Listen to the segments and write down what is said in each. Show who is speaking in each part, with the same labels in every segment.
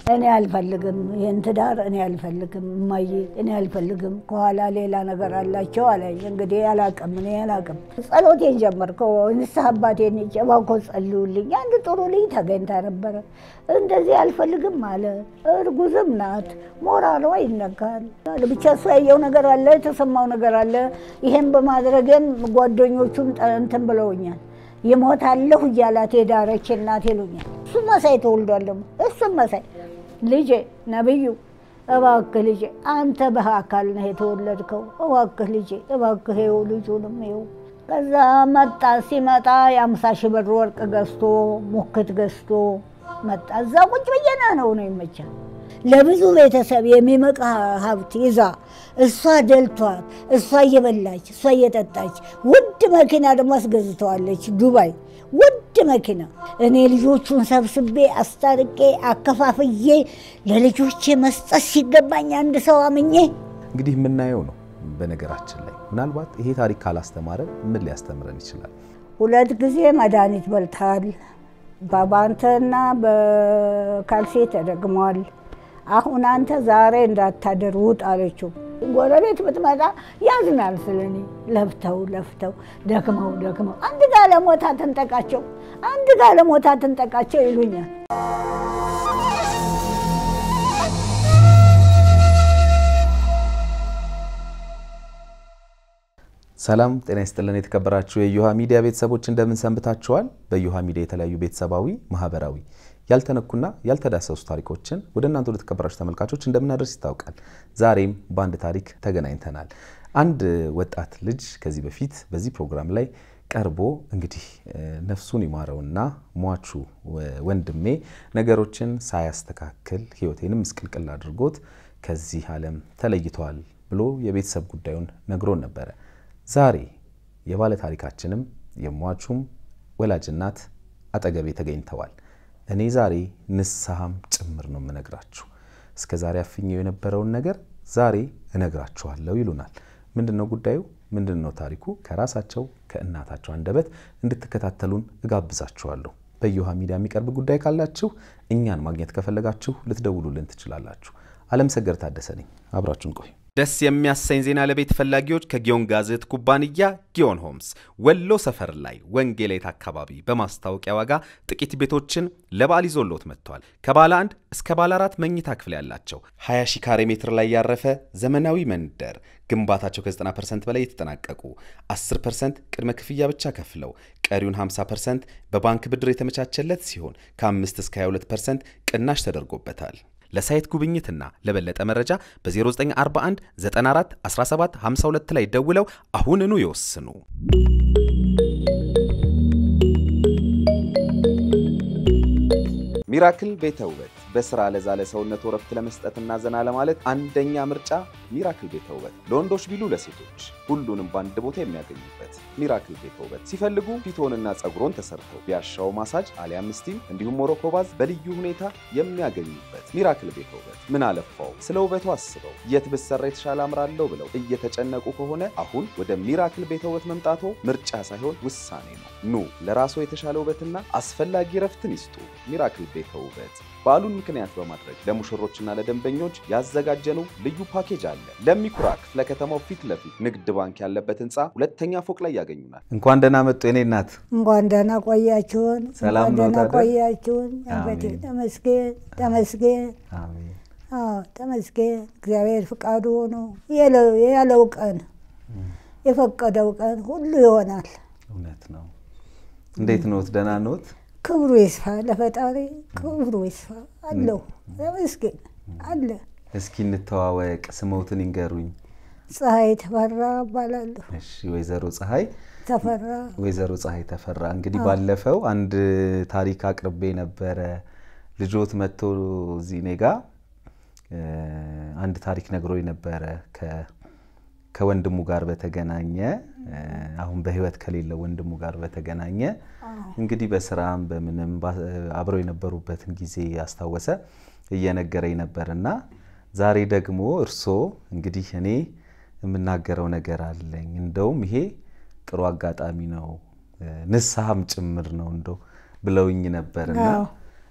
Speaker 1: እኔ አልፈልግም፣ ይህን ትዳር እኔ አልፈልግም፣ እማዬ እኔ አልፈልግም፣ ከኋላ ሌላ ነገር አላቸው አለኝ። እንግዲህ አላቅም፣ እኔ አላቅም። ጸሎቴን ጀመርከው። ንስሐ አባቴን እባክዎ ጸልዩልኝ። አንድ ጥሩ ልጅ ተገኝታ ነበረ። እንደዚህ አልፈልግም አለ። እርጉዝም ናት፣ ሞራሏ ይነካል። ብቻ እሱ ያየው ነገር አለ፣ የተሰማው ነገር አለ። ይሄን በማድረግም ጓደኞቹም እንትን ብለውኛል። ይሞታለሁ እያላት የዳረች እናት ይሉኛል። እሱ መሳይ ተወልዷል ደግሞ እሱም መሳይ ልጄ ነብዩ እባክህ ልጄ አንተ በአካል ነህ የተወለድከው። እባክህ ልጄ እባክህ ይኸው ልጁንም ይኸው። ከዛ መጣ። ሲመጣ የአምሳ ሺህ ብር ወርቅ ገዝቶ ሙክት ገዝቶ መጣ። እዛ ቁጭ ብዬና ነው ነው ይመቻል። ለብዙ ቤተሰብ የሚመቃ ሀብት ይዛ እሷ ደልቷት እሷ እየበላች እሷ እየጠጣች ውድ መኪና ደግሞ አስገዝተዋለች ዱባይ ውድ መኪና። እኔ ልጆቹን ሰብስቤ አስታርቄ አከፋፍዬ ለልጆቼ መስጠት ሲገባኝ አንድ ሰው አምኜ
Speaker 2: እንግዲህ የምናየው ነው። በነገራችን ላይ ምናልባት ይሄ ታሪክ ካላስተማረን ምን ሊያስተምረን ይችላል?
Speaker 1: ሁለት ጊዜ መድኃኒት በልታል። በባንተና በካልሴ ተደግሟል። አሁን አንተ ዛሬ እንዳታደር ውጥ አለችው። ጎረቤት ብትመጣ ያዝናል ስለኔ። ለፍተው ለፍተው ደክመው ደክመው አንድ ጋለሞታ ትንጠቃቸው፣ አንድ ጋለሞታ ትንጠቃቸው ይሉኛል።
Speaker 2: ሰላም ጤና ይስጥልን። የተከበራችሁ የእዮሃ ሚዲያ ቤተሰቦች እንደምን ሰንብታችኋል? በእዮሃ ሚዲያ የተለያዩ ቤተሰባዊ፣ ማህበራዊ ያልተነኩና ያልተዳሰሱ ታሪኮችን ወደ እናንተ ወደ ተከበራችሁ ተመልካቾች እንደምናደርስ ይታወቃል። ዛሬም በአንድ ታሪክ ተገናኝተናል። አንድ ወጣት ልጅ ከዚህ በፊት በዚህ ፕሮግራም ላይ ቀርቦ እንግዲህ ነፍሱን ይማረውና ሟቹ ወንድሜ ነገሮችን ሳያስተካክል ሕይወቴንም ምስቅልቅል አድርጎት ከዚህ ዓለም ተለይተዋል ብሎ የቤተሰብ ጉዳዩን ነግሮን ነበረ። ዛሬ የባለ ታሪካችንም የሟቹም ወላጅ እናት አጠገቤ ተገኝተዋል። እኔ ዛሬ ንስሐም ጭምር ነው የምነግራችሁ። እስከ ዛሬ አፍኘው የነበረውን ነገር ዛሬ እነግራችኋለሁ ይሉናል። ምንድን ነው ጉዳዩ? ምንድን ነው ታሪኩ? ከራሳቸው ከእናታቸው አንደበት እንድትከታተሉን እጋብዛችኋለሁ። በእዮሃ ሚዲያ የሚቀርብ ጉዳይ ካላችሁ እኛን ማግኘት ከፈለጋችሁ ልትደውሉልን ትችላላችሁ። አለም ሰገድ ታደሰ ነኝ። አብራችሁን ቆዩ።
Speaker 3: ደስ የሚያሰኝ ዜና ለቤት ፈላጊዎች ከጊዮን ጋዜት ኩባንያ ጊዮን ሆምስ ወሎ ሰፈር ላይ ወንጌላይት አካባቢ በማስታወቂያ ዋጋ ጥቂት ቤቶችን ለበዓል ይዞሎት መጥቷል። ከባለ አንድ እስከ ባለ አራት መኝታ ክፍል ያላቸው 20 ሺ ካሬ ሜትር ላይ ያረፈ ዘመናዊ መንደር ግንባታቸው ከ90 ፐርሰንት በላይ የተጠናቀቁ 10 ፐርሰንት ቅድመ ክፍያ ብቻ ከፍለው ቀሪውን 50 ፐርሰንት በባንክ ብድር የተመቻቸለት ሲሆን ከ5 እስከ 22 ፐርሰንት ቅናሽ ተደርጎበታል። ለሳይት ጉብኝትና ለበለጠ መረጃ በ0941 94 17 52 ላይ ደውለው አሁንኑ ይወስኑ።
Speaker 2: ሚራክል ቤተ ውበት በስራ ለዛለ ሰውነት ወረፍት ለመስጠትና ዘና ለማለት አንደኛ ምርጫ ሚራክል ቤተ ውበት። ለወንዶች ቢሉ ለሴቶች ሁሉንም በአንድ ቦታ የሚያገኙበት ሚራክል ቤተ ውበት። ሲፈልጉ ፊቶንና ጸጉሮን ተሰርተው ቢያሻው ማሳጅ አሊያም ስቲም እንዲሁም ሞሮኮ ባዝ በልዩ ሁኔታ የሚያገኙበት ሚራክል ቤተ ውበት። ምን አለፋው ስለ ውበቱ አስበው የት ብሰራ የተሻለ አምራለሁ ብለው እየተጨነቁ ከሆነ አሁን ወደ ሚራክል ቤተ ውበት መምጣቶ ምርጫ ሳይሆን ውሳኔ ነው። ኑ ለራስዎ የተሻለ ውበትና አስፈላጊ ረፍትን ይስጡ። ሚራክል ቤተ ውበት በዓሉን ምክንያት በማድረግ ለሙሽሮችና ለደንበኞች ያዘጋጀነው ልዩ ፓኬጅ አለ። ለሚኩራ ክፍለ ከተማው ፊት ለፊት ንግድ ባንክ ያለበት ህንፃ ሁለተኛ ፎቅ ላይ ያገኙናል። እንኳን ደህና መጡ የኔ እናት።
Speaker 1: እንኳን ደህና ቆያችሁን።
Speaker 2: ሰላም
Speaker 1: እንኳን
Speaker 2: ነው
Speaker 1: ደህና
Speaker 2: ታዲያ?
Speaker 1: ቆያችሁን። አባቴ
Speaker 2: አሜን።
Speaker 1: ተመስገን ተመስገን።
Speaker 2: አሜን።
Speaker 1: አዎ ተመስገን። እግዚአብሔር ፍቃዱ ሆኖ የለው- ያለው ቀን የፈቀደው ቀን ሁሉ ይሆናል።
Speaker 2: እውነት ነው። እንዴት ኖት? ደህና ኖት?
Speaker 1: ክብሩ ይስፋ ለፈጣሪ ክብሩ ይስፋ አለው። ተመስገን አለ።
Speaker 2: እስኪ እንተዋወቅ፣ ስሞትን ይንገሩኝ።
Speaker 1: ፀሐይ ተፈራ እባላለሁ።
Speaker 2: እሺ፣ ወይዘሮ ፀሐይ
Speaker 1: ተፈራ
Speaker 2: ወይዘሮ ፀሐይ ተፈራ እንግዲህ ባለፈው አንድ ታሪክ አቅርቤ ነበረ። ልጆት መጥቶ እዚህ እኔ ጋ እ፣ አንድ ታሪክ ነግሮኝ ነበረ ከ- ከወንድሙ ጋር በተገናኘ እ፣ አሁን በሕይወት ከሌለው ወንድሙ ጋር በተገናኘ እንግዲህ በስራም በምንም ባ- አብረው የነበሩበትን ጊዜ ያስታወሰ እየነገረኝ ነበርና ዛሬ ደግሞ እርሶ እንግዲህ እኔ የምናገረው ነገር አለኝ እንደውም ይሄ ጥሩ አጋጣሚ ነው እ፣ ንስሐም ጭምር ነው እንደው ብለውኝ ነበርና
Speaker 1: አዎ።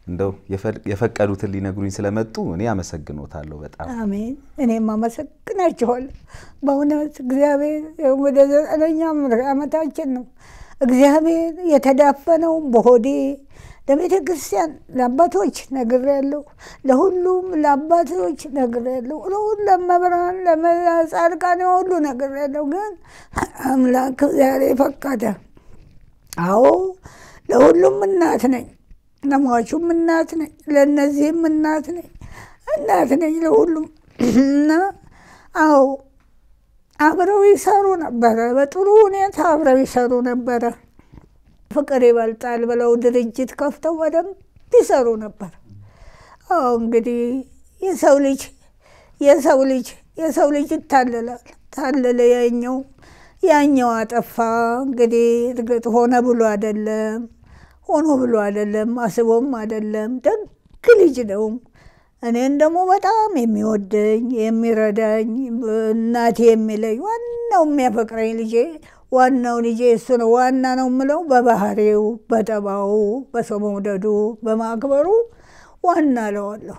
Speaker 2: እንደው የፈቀዱትን ሊነግሩኝ ስለመጡ እኔ አመሰግኖታለሁ በጣም።
Speaker 1: አሜን። እኔም አመሰግናችኋለሁ በእውነት እግዚአብሔር ወደ ዘጠነኛ ዓመታችን ነው። እግዚአብሔር የተዳፈነውን በሆዴ ለቤተ ክርስቲያን ለአባቶች ነግሬያለሁ። ለሁሉም ለአባቶች ነግሬያለሁ። ለሁሉ ለመብራን ለጻድቃን ሁሉ ነግሬያለሁ። ግን አምላክ ዛሬ ፈቀደ። አዎ ለሁሉም እናት ነኝ፣ ለሟቹም እናት ነኝ፣ ለእነዚህም እናት ነኝ፣ እናት ነኝ ለሁሉም እና አዎ አብረው ይሰሩ ነበረ። በጥሩ ሁኔታ አብረው ይሰሩ ነበረ። ፍቅር ይበልጣል ብለው ድርጅት ከፍተው በደንብ ይሰሩ ነበር። አዎ እንግዲህ የሰው ልጅ የሰው ልጅ የሰው ልጅ ይታለላል። ታለለ ያኛው ያኛው አጠፋ። እንግዲህ እርግጥ ሆነ ብሎ አይደለም ሆኖ ብሎ አይደለም አስቦም አይደለም። ደግ ልጅ ነው። እኔን ደግሞ በጣም የሚወደኝ የሚረዳኝ እናቴ የሚለኝ ዋናው የሚያፈቅረኝ ልጄ ዋናው ልጄ እሱ ነው። ዋና ነው የምለው በባህሪው፣ በጠባው፣ በሰው መውደዱ፣ በማክበሩ ዋና እለዋለሁ።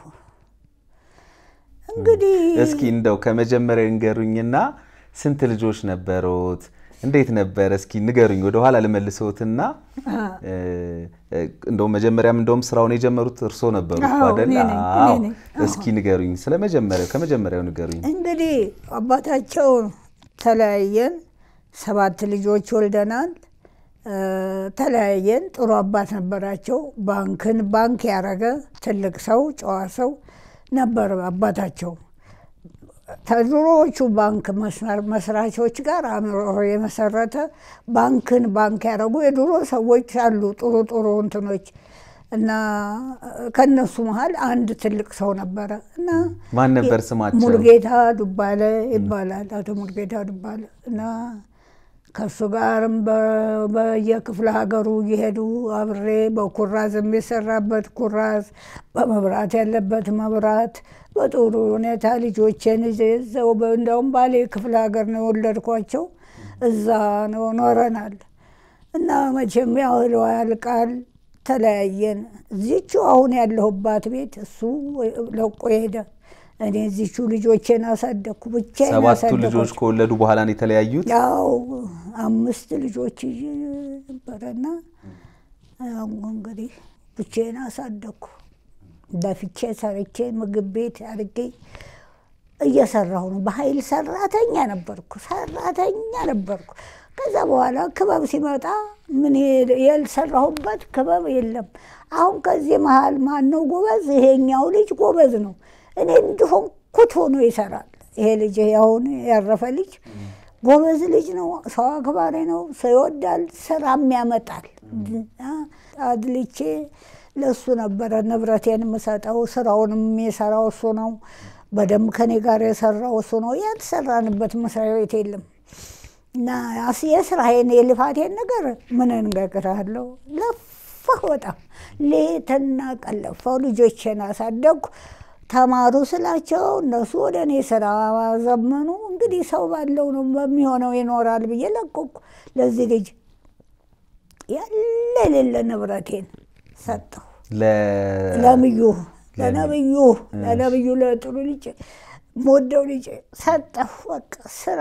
Speaker 1: እንግዲህ
Speaker 2: እስኪ እንደው ከመጀመሪያ ንገሩኝና ስንት ልጆች ነበሩት? እንዴት ነበር? እስኪ ንገሩኝ። ወደኋላ ልመልሰውትና እንደውም መጀመሪያም እንደውም ስራውን የጀመሩት እርሶ ነበሩ አይደል? አዎ። እስኪ ንገሩኝ ስለ መጀመሪያው ከመጀመሪያው ንገሩኝ።
Speaker 1: እንግዲህ አባታቸው ተለያየን። ሰባት ልጆች ወልደናል። ተለያየን። ጥሩ አባት ነበራቸው። ባንክን ባንክ ያረገ ትልቅ ሰው ጨዋ ሰው ነበር አባታቸው። ከድሮዎቹ ባንክ መስራቾች ጋር አእምሮ የመሰረተ ባንክን ባንክ ያደረጉ የድሮ ሰዎች አሉ፣ ጥሩ ጥሩ እንትኖች እና ከነሱ መሀል አንድ ትልቅ ሰው ነበረ እና
Speaker 2: ማን ነበር ስማቸው?
Speaker 1: ሙልጌታ ዱባለ ይባላል። አቶ ሙልጌታ ዱባለ እና ከእሱ ጋርም በየክፍለ ሀገሩ እየሄዱ አብሬ በኩራዝ የሚሰራበት ኩራዝ፣ በመብራት ያለበት መብራት በጥሩ ሁኔታ ልጆቼን ይዘው እንደውም ባሌ ክፍለ ሀገር ነው የወለድኳቸው። እዛ ነው ኖረናል እና መቼም ያህል ያልቃል። ተለያየን። እዚቹ አሁን ያለሁባት ቤት እሱ ለቆ ሄደ። እኔ እዚቹ ልጆቼን አሳደግኩ። ብቻዬን
Speaker 2: ሰባቱ
Speaker 1: አሳደግኩ።
Speaker 2: ልጆች ከወለዱ በኋላ ነው የተለያዩት?
Speaker 1: ያው አምስት ልጆች ይዤ ነበረና ያው እንግዲህ ብቻዬን አሳደግኩ። ለፍቼ ሰርቼ ምግብ ቤት አድርጌ እየሰራሁ ነው። በኃይል ሰራተኛ ነበርኩ፣ ሰራተኛ ነበርኩ። ከዛ በኋላ ክበብ ሲመጣ ምን ያልሰራሁበት ክበብ የለም። አሁን ከዚህ መሀል ማነው ጎበዝ? ይሄኛው ልጅ ጎበዝ ነው። እኔ እንደሆንኩት ሆኖ ይሰራል። ይሄ ልጅ አሁን ያረፈ ልጅ ጎበዝ ልጅ ነው። ሰው አክባሪ ነው። ሰው ይወዳል። ስራም ያመጣል። አድልቼ ለእሱ ነበረ ንብረቴን የምሰጠው። ስራውንም የሚሰራው እሱ ነው። በደንብ ከኔ ጋር የሰራው እሱ ነው። ያልተሰራንበት መስሪያ ቤት የለም። እና የስራዬን የልፋቴን ነገር ምን እንገግራለሁ። ለፋሁ በጣም ሌትና ቀን ለፋሁ። ልጆቼን አሳደግኩ። ተማሩ ስላቸው እነሱ ወደ እኔ ስራ ዘመኑ። እንግዲህ ሰው ባለው ነው በሚሆነው ይኖራል ብዬ ለቀኩ። ለዚህ ልጅ ያለ የሌለ ንብረቴን ሰጠሁ። ለምዩ ለነብዩ ለነብዩ ለጥሩ ልጅ የምወደው ልጅ ሰጠሁ። በቃ ስራ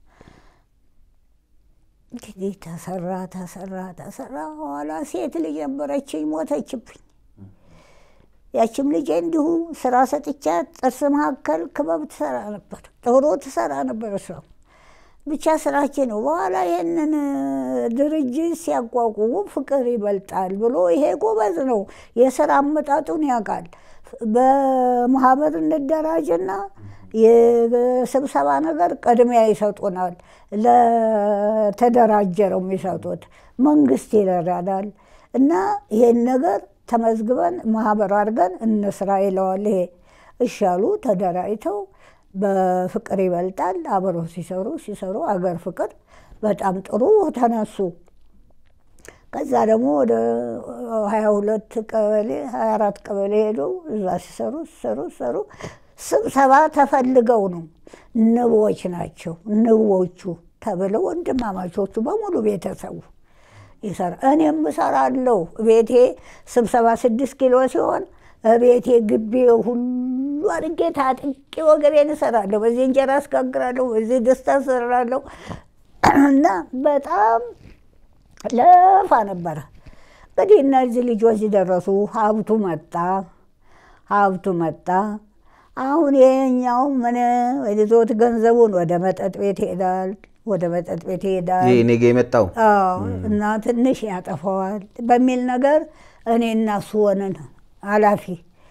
Speaker 1: እንግዲህ ተሰራ ተሰራ ተሰራ። ኋላ ሴት ልጅ ነበረችኝ፣ ሞተችብኝ። ያችም ልጄ እንዲሁ ስራ ሰጥቻት ጥርስ መካከል ክበብ ትሰራ ነበር፣ ጥሩ ትሰራ ነበር። እሷ ብቻ ስራችን ነው። በኋላ ይህንን ድርጅት ሲያቋቁሙ ፍቅር ይበልጣል ብሎ ይሄ ጎበዝ ነው፣ የስራ አመጣጡን ያውቃል። በማህበር እንደራጅና የስብሰባ ነገር ቅድሚያ ይሰጡናል። ለተደራጀ ነው የሚሰጡት። መንግስት ይረዳናል እና ይሄን ነገር ተመዝግበን ማህበር አድርገን እንስራ ይለዋል። ይሄ እሻሉ ተደራጅተው በፍቅር ይበልጣል አብረው ሲሰሩ ሲሰሩ አገር ፍቅር በጣም ጥሩ ተነሱ። ከዛ ደግሞ ወደ ሀያ ሁለት ቀበሌ ሀያ አራት ቀበሌ ሄደው እዛ ሲሰሩ ሲሰሩ ሲሰሩ ስብሰባ ተፈልገው ነው። ንቦች ናቸው ንቦቹ ተብለው ወንድማማቾቹ በሙሉ ቤተሰቡ ይሰራ እኔም እሰራለሁ። ቤቴ ስብሰባ ስድስት ኪሎ ሲሆን ቤቴ ግቢ ሁሉ አድርጌ ታጥቄ ወገቤን እሰራለሁ። በዚህ እንጀራ አስጋግራለሁ፣ በዚህ ደስታ እሰራለሁ እና በጣም ለፋ ነበረ። እንግዲህ እነዚህ ልጆች ደረሱ። ሀብቱ መጣ፣ ሀብቱ መጣ። አሁን ይሄኛው ምን ይዞት ገንዘቡን ወደ መጠጥ ቤት ይሄዳል፣ ወደ መጠጥ ቤት ይሄዳል።
Speaker 2: ይሄ እኔ ጋ የመጣው
Speaker 1: አዎ እና ትንሽ ያጠፋዋል በሚል ነገር እኔ እና እሱ ሆነን ኃላፊ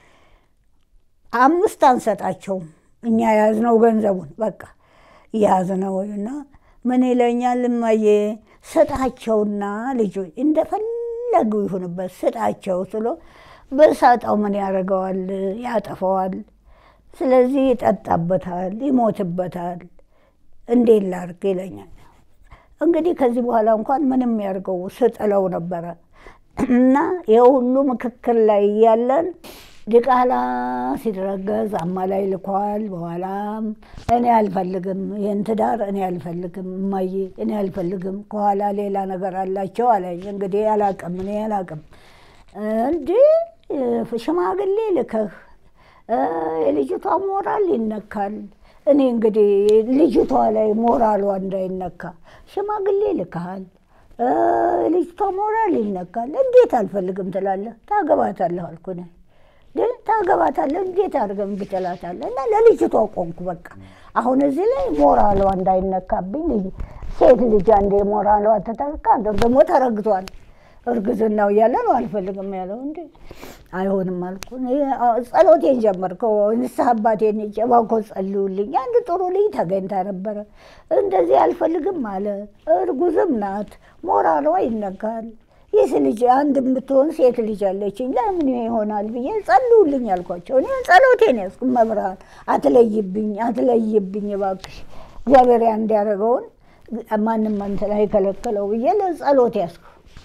Speaker 1: አምስት አንሰጣቸውም። እኛ ያዝነው ገንዘቡን በቃ ያዝነው እና ምን ይለኛል እማዬ ስጣቸውና ልጆች እንደፈለጉ ይሁንበት ስጣቸው ስሎ በሳጣው ምን ያደርገዋል? ያጠፈዋል። ስለዚህ ይጠጣበታል፣ ይሞትበታል። እንዴት ላድርግ ይለኛል። እንግዲህ ከዚህ በኋላ እንኳን ምንም ያድርገው ስጥለው ነበረ እና የሁሉ ምክክር ላይ እያለን ዲቃላ ሲረገዝ አማላይ ልኳል። በኋላም እኔ አልፈልግም ይህን ትዳር እኔ አልፈልግም እማዬ እኔ አልፈልግም፣ ከኋላ ሌላ ነገር አላቸው አለኝ። እንግዲህ አላቅም እኔ አላቅም። እንዲህ ሽማግሌ ልከህ የልጅቷ ሞራል ይነካል። እኔ እንግዲህ ልጅቷ ላይ ሞራሏ እንዳይነካ ሽማግሌ ልከሃል፣ ልጅቷ ሞራል ይነካል። እንዴት አልፈልግም ትላለህ? ታገባታለህ አልኩ እኔ ግን ታገባታለህ እንዴት አድርገህ እምቢ ትላታለህ? እና ለልጅቷ ቆምኩ። በቃ አሁን እዚህ ላይ ሞራሏ እንዳይነካብኝ ሴት ልጅ አንዴ ሞራሏ ተተካ ደግሞ ተረግቷል። እርግዝናው እያለ ነው አልፈልግም ያለው። እንዴ አይሆንም አልኩ። ጸሎቴን ጀመርከው። ንስሐ አባቴን እባክዎ ጸልዩልኝ። አንድ ጥሩ ልጅ ተገኝታ ነበረ። እንደዚህ አልፈልግም አለ። እርጉዝም ናት፣ ሞራሏ ይነካል። ይህ ልጅ አንድ የምትሆን ሴት ልጅ አለችኝ ለምን ይሆናል ብዬ ጸልዩልኝ አልኳቸው። እኔ ጸሎቴን ያዝኩ። መብርሃን አትለይብኝ፣ አትለይብኝ እባክሽ እግዚአብሔር እንዲያደርገውን ማንም እንትን አይከለከለው ብዬ ለጸሎት ያዝኩ።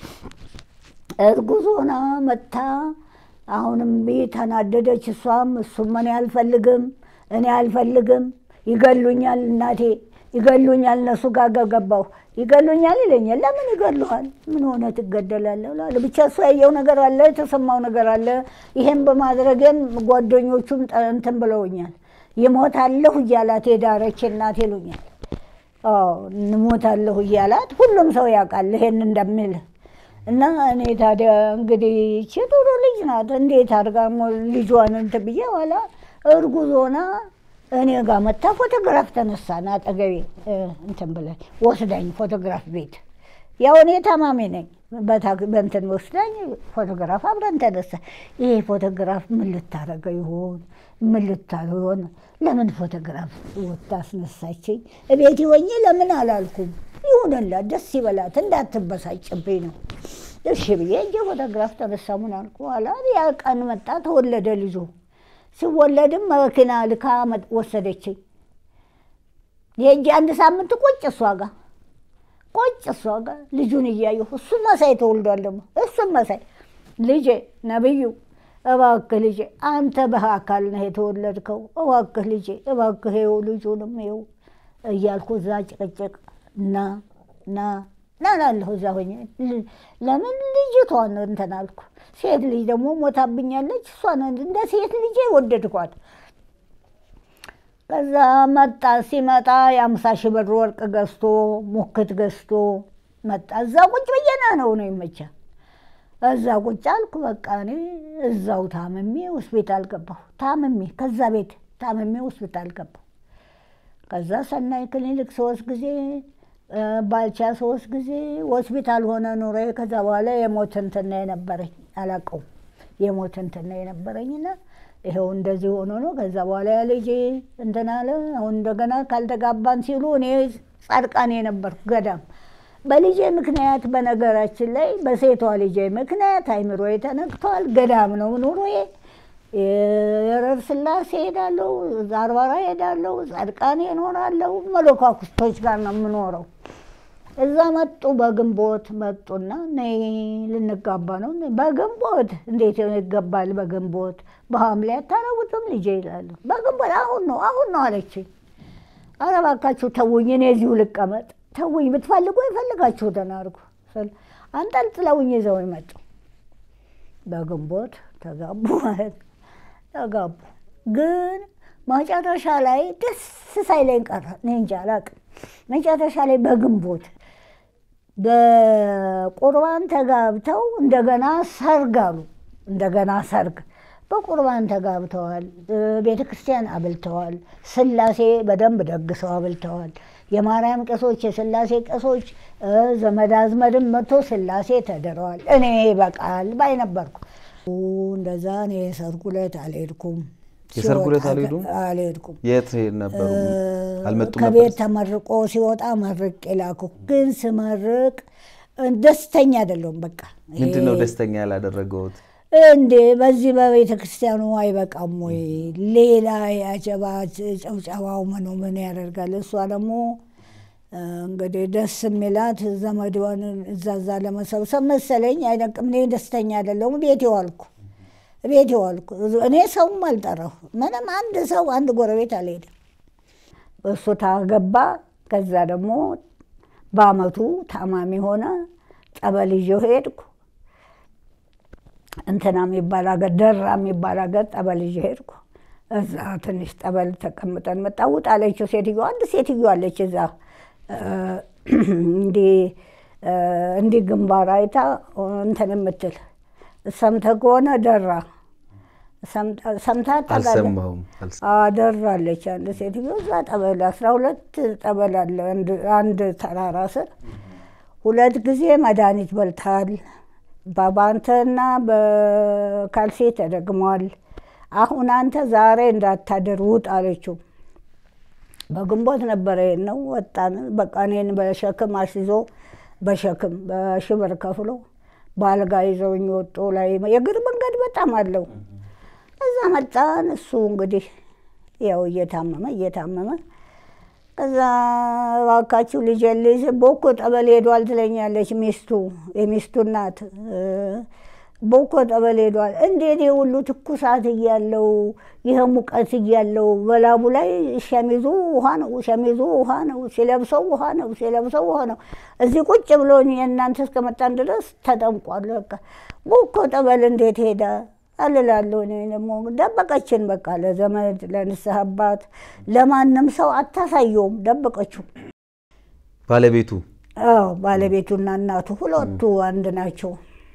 Speaker 1: እርጉዝ ሆና መታ አሁንም ቤት ተናደደች። እሷም እሱም እኔ አልፈልግም እኔ አልፈልግም ይገሉኛል፣ እናቴ ይገሉኛል፣ እነሱ ጋር ገባሁ ይገሉኛል ይለኛል። ለምን ይገሉሃል? ምን ሆነ ትገደላለህ? እላለሁ። ብቻ እሱ ያየው ነገር አለ፣ የተሰማው ነገር አለ። ይሄን በማድረግም ጓደኞቹም እንትን ብለውኛል። ይሞታለሁ እያላት የዳረች እናት ይሉኛል። እንሞታለሁ እያላት ሁሉም ሰው ያውቃል ይሄን እንደሚል እና እኔ ታዲያ እንግዲህ ይቺ ጥሩ ልጅ ናት፣ እንዴት አድርጋ ልጇን እንትን ብዬ ኋላ እርጉዝ ሆና እኔ ጋር መታ ፎቶግራፍ ተነሳን። አጠገቤ እንትን ብለን ወስዳኝ ፎቶግራፍ ቤት ያው እኔ ታማሚ ነኝ። በእንትን ወስዳኝ ፎቶግራፍ አብረን ተነሳ። ይሄ ፎቶግራፍ ምን ልታረገው ይሆን? ምን ልታረገው ይሆን? ለምን ፎቶግራፍ ወታ አስነሳችኝ? እቤት ሆኜ ለምን አላልኩም? ይሁንላት፣ ደስ ይበላት፣ እንዳትበሳጭብኝ ነው። እሺ ብዬ እንጂ ፎቶግራፍ ተነሳ። ምን አልኩ? ኋላ ያ ቀን መጣ፣ ተወለደ ልጁ። ሲወለድም መኪና ልካ ወሰደችኝ። የእጅ አንድ ሳምንት ቁጭ እሷ ጋር ቁጭ እሷ ጋር ልጁን እያየሁ እሱ መሳይ ተወልዷል። ደግሞ እሱም መሳይ ልጄ ነብዩ እባክህ ልጄ አንተ በአካል ነህ የተወለድከው፣ እባክህ ልጄ እባክህ ይኸው ልጁንም ይኸው እያልኩ እዛ ጭቅጭቅ እና ና ና እላለሁ እዛ ሆኜ ለምን ልጅቷን እንትን አልኩ። ሴት ልጅ ደግሞ ሞታብኛለች። እሷን እንደ ሴት ልጄ ወደድኳት። ከዛ መጣ። ሲመጣ የአምሳ ሺህ ብር ወርቅ ገዝቶ ሙክት ገዝቶ መጣ። እዛ ቁጭ ብዬና ነው ነው ይመቻ እዛ ቁጭ አልኩ። በቃ እኔ እዛው ታምሜ ሆስፒታል ገባሁ። ታምሜ ከዛ ቤት ታምሜ ሆስፒታል ገባሁ። ከዛ ሰናይ ክሊኒክ ሶስት ጊዜ ባልቻ ሶስት ጊዜ ሆስፒታል ሆነ ኑሮ። ከዛ በኋላ የሞት እንትና የነበረኝ አላውቀውም። የሞት እንትና የነበረኝና ይኸው እንደዚህ ሆኖ ነው። ከዛ በኋላ ያ ልጄ እንትን አለ። አሁን እንደገና ካልተጋባን ሲሉ እኔ ጻድቃኔ የነበርኩ ገዳም በልጄ ምክንያት በነገራችን ላይ በሴቷ ልጄ ምክንያት አይምሮዬ ተነክቷል። ገዳም ነው ኑሮዬ። የረር ስላሴ ሄዳለሁ፣ ዛርባራ ሄዳለሁ፣ ጻድቃኔ እኖራለሁ። መለኳኩስቶች ጋር ነው የምኖረው። እዛ መጡ። በግንቦት መጡና ነይ ልንጋባ ነው። በግንቦት እንዴት ይገባል? በግንቦት በሐምሌ አታረጉትም ልጄ ይላሉ። በግንቦት አሁን ነው አሁን ነው አለችኝ። ኧረ እባካችሁ ተውኝ፣ እኔ እዚሁ ልቀመጥ ተውኝ፣ ብትፈልጉ የፈልጋችሁትን አድርጉ። አንጠልጥለውኝ ይዘው ይመጡ። በግንቦት ተጋቡ ማለት ነው። ተጋቡ ግን መጨረሻ ላይ ደስ ሳይለኝ ቀረ። እኔ እንጃ አላውቅም። መጨረሻ ላይ በግንቦት በቁርባን ተጋብተው እንደገና ሰርግ አሉ። እንደገና ሰርግ በቁርባን ተጋብተዋል። ቤተ ክርስቲያን አብልተዋል። ስላሴ በደንብ ደግሰው አብልተዋል። የማርያም ቄሶች፣ የስላሴ ቄሶች፣ ዘመድ አዝመድም መጥቶ ስላሴ ተድረዋል። እኔ በቃል ባይ ነበርኩ። እንደዛ እኔ የሰርጉ ዕለት አልሄድኩም።
Speaker 2: የሰርጉ ዕለት አልሄዱም?
Speaker 1: አልሄድኩም።
Speaker 2: የት ነበሩ? አልመጡም ነበር?
Speaker 1: ከቤት ተመርቆ ሲወጣ መርቅ የላኩ ግን ስመርቅ ደስተኛ አይደለሁም። በቃ
Speaker 2: ምንድን ነው ደስተኛ ያላደረገውት?
Speaker 1: እንዴ በዚህ በቤተ ክርስቲያኑ አይበቃም ወይ? ሌላ ያጀባ ጨብጨባው ምኑ ምን ያደርጋል? እሷ ደግሞ እንግዲህ ደስ የሚላት ዘመድዋን እዛዛ ለመሰብሰብ መሰለኝ አይደቅም። እኔ ደስተኛ አይደለሁም። ቤት ዋልኩ ቤት ዋልኩ። እኔ ሰውም አልጠራሁ ምንም አንድ ሰው አንድ ጎረቤት አልሄድም። እሱ ታገባ። ከዛ ደግሞ በአመቱ ታማሚ ሆነ። ጠበል ይዤው ሄድኩ። እንትና የሚባል አገር ደራ የሚባል አገር ጠበል ይዤ ሄድኩ። እዛ ትንሽ ጠበል ተቀምጠን መጣ። ውጥ አለችው ሴትዮ። አንድ ሴትዮ አለች እዛ እንዲህ ግንባር አይታ እንትን የምትል ሰምተህ ከሆነ ደራ ሰምታ
Speaker 2: አልሰማሁም።
Speaker 1: ደራለች አንድ ሴትዮ እዛ ጠበል አስራ ሁለት ጠበል አለ አንድ ተራራ ስር ሁለት ጊዜ መድኃኒት በልተሃል። በባንተና በካልሲ ተደግሟል። አሁን አንተ ዛሬ እንዳታደር ውጥ አለችው። በግንቦት ነበረ ነው ወጣን። በቃ እኔን በሸክም አስይዞ በሸክም በሽብር ከፍሎ በአልጋ ይዘውኝ ወጡ። ላይ የእግር መንገድ በጣም አለው። እዛ መጣን። እሱ እንግዲህ ያው እየታመመ እየታመመ ከዛ እባካችሁ ልጄ ልጅ ቦኮ ጠበል ሄዷል ትለኛለች ሚስቱ የሚስቱ እናት ቦኮ ጠበል ሄዷል። እንዴት የሁሉ ትኩሳት እያለው ይህ ሙቀት እያለው በላቡ ላይ ሸሚዙ ውሃ ነው፣ ሸሚዙ ውሃ ነው፣ ሲለብሰው ውሃ ነው፣ ሲለብሰው ውሃ ነው። እዚህ ቁጭ ብሎ የእናንተ እስከመጣን ድረስ ተጠምቋል። በቃ ቦኮ ጠበል እንዴት ሄዳ አልላለሁ። እኔ ደግሞ ደበቀችን። በቃ ለዘመድ ለንስሐ አባት ለማንም ሰው አታሳየውም፣ ደበቀችው።
Speaker 2: ባለቤቱ
Speaker 1: አዎ ባለቤቱና እናቱ ሁለቱ አንድ ናቸው።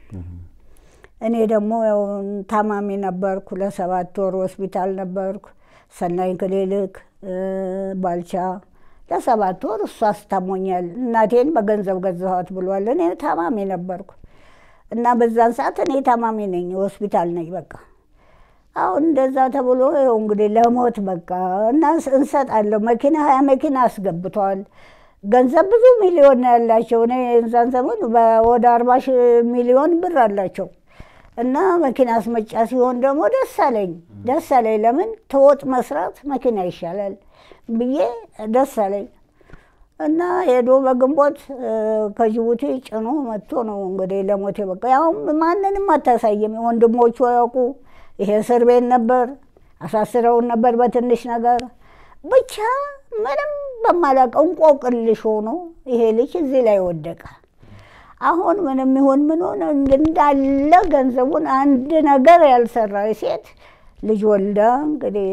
Speaker 1: እኔ ደግሞ ያው ታማሚ ነበርኩ። ለሰባት ወር ሆስፒታል ነበርኩ። ሰናይ ክሊኒክ ባልቻ ለሰባት ወር እሱ አስታሞኛል። እናቴን በገንዘብ ገዛኋት ብሏል። እኔ ታማሚ ነበርኩ እና በዛን ሰዓት እኔ ታማሚ ነኝ፣ ሆስፒታል ነኝ። በቃ አሁን እንደዛ ተብሎ ይኸው እንግዲህ ለሞት በቃ እና እንሰጣለሁ። መኪና ሀያ መኪና አስገብተዋል። ገንዘብ ብዙ ሚሊዮን ነው ያላቸው። እኔ እዛን ዘመን ወደ አርባ ሺህ ሚሊዮን ብር አላቸው። እና መኪና አስመጫ ሲሆን ደግሞ ደስ አለኝ ደስ አለኝ። ለምን ተወጥ መስራት መኪና ይሻላል ብዬ ደስ አለኝ። እና ሄዶ በግንቦት ከጅቡቲ ጭኖ መጥቶ ነው እንግዲህ ለሞቴ በቃ ያው ማንንም አታሳይም። ወንድሞቹ ያውቁ ይሄ እስር ቤት ነበር፣ አሳስረውን ነበር በትንሽ ነገር ብቻ ምንም በማላውቀው እንቆቅልሽ ሆኖ ይሄ ልጅ እዚህ ላይ ወደቀ። አሁን ምንም ይሁን ምን ሆነ እንዳለ ገንዘቡን አንድ ነገር ያልሰራ ሴት ልጅ ወልዳ እንግዲህ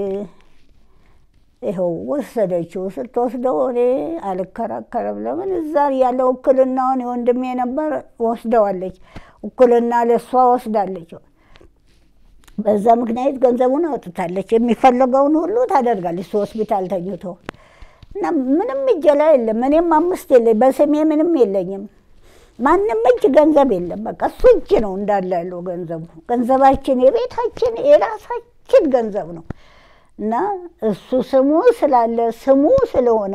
Speaker 1: ይኸው ወሰደችው። ስትወስደው እኔ አልከራከርም። ለምን እዛ ያለ ውክልናውን የወንድሜ ነበር ወስደዋለች። ውክልና ለእሷ ወስዳለች። በዛ ምክንያት ገንዘቡን አውጥታለች። የሚፈለገውን ሁሉ ታደርጋለች። እሱ ሆስፒታል ተኝቶ እና ምንም እጄ ላይ የለም። እኔም አምስት የለኝ በስሜ ምንም የለኝም። ማንም እጅ ገንዘብ የለም። በቃ እሱ እጅ ነው እንዳለ ያለው ገንዘቡ። ገንዘባችን የቤታችን የራሳችን ገንዘብ ነው እና እሱ ስሙ ስላለ ስሙ ስለሆነ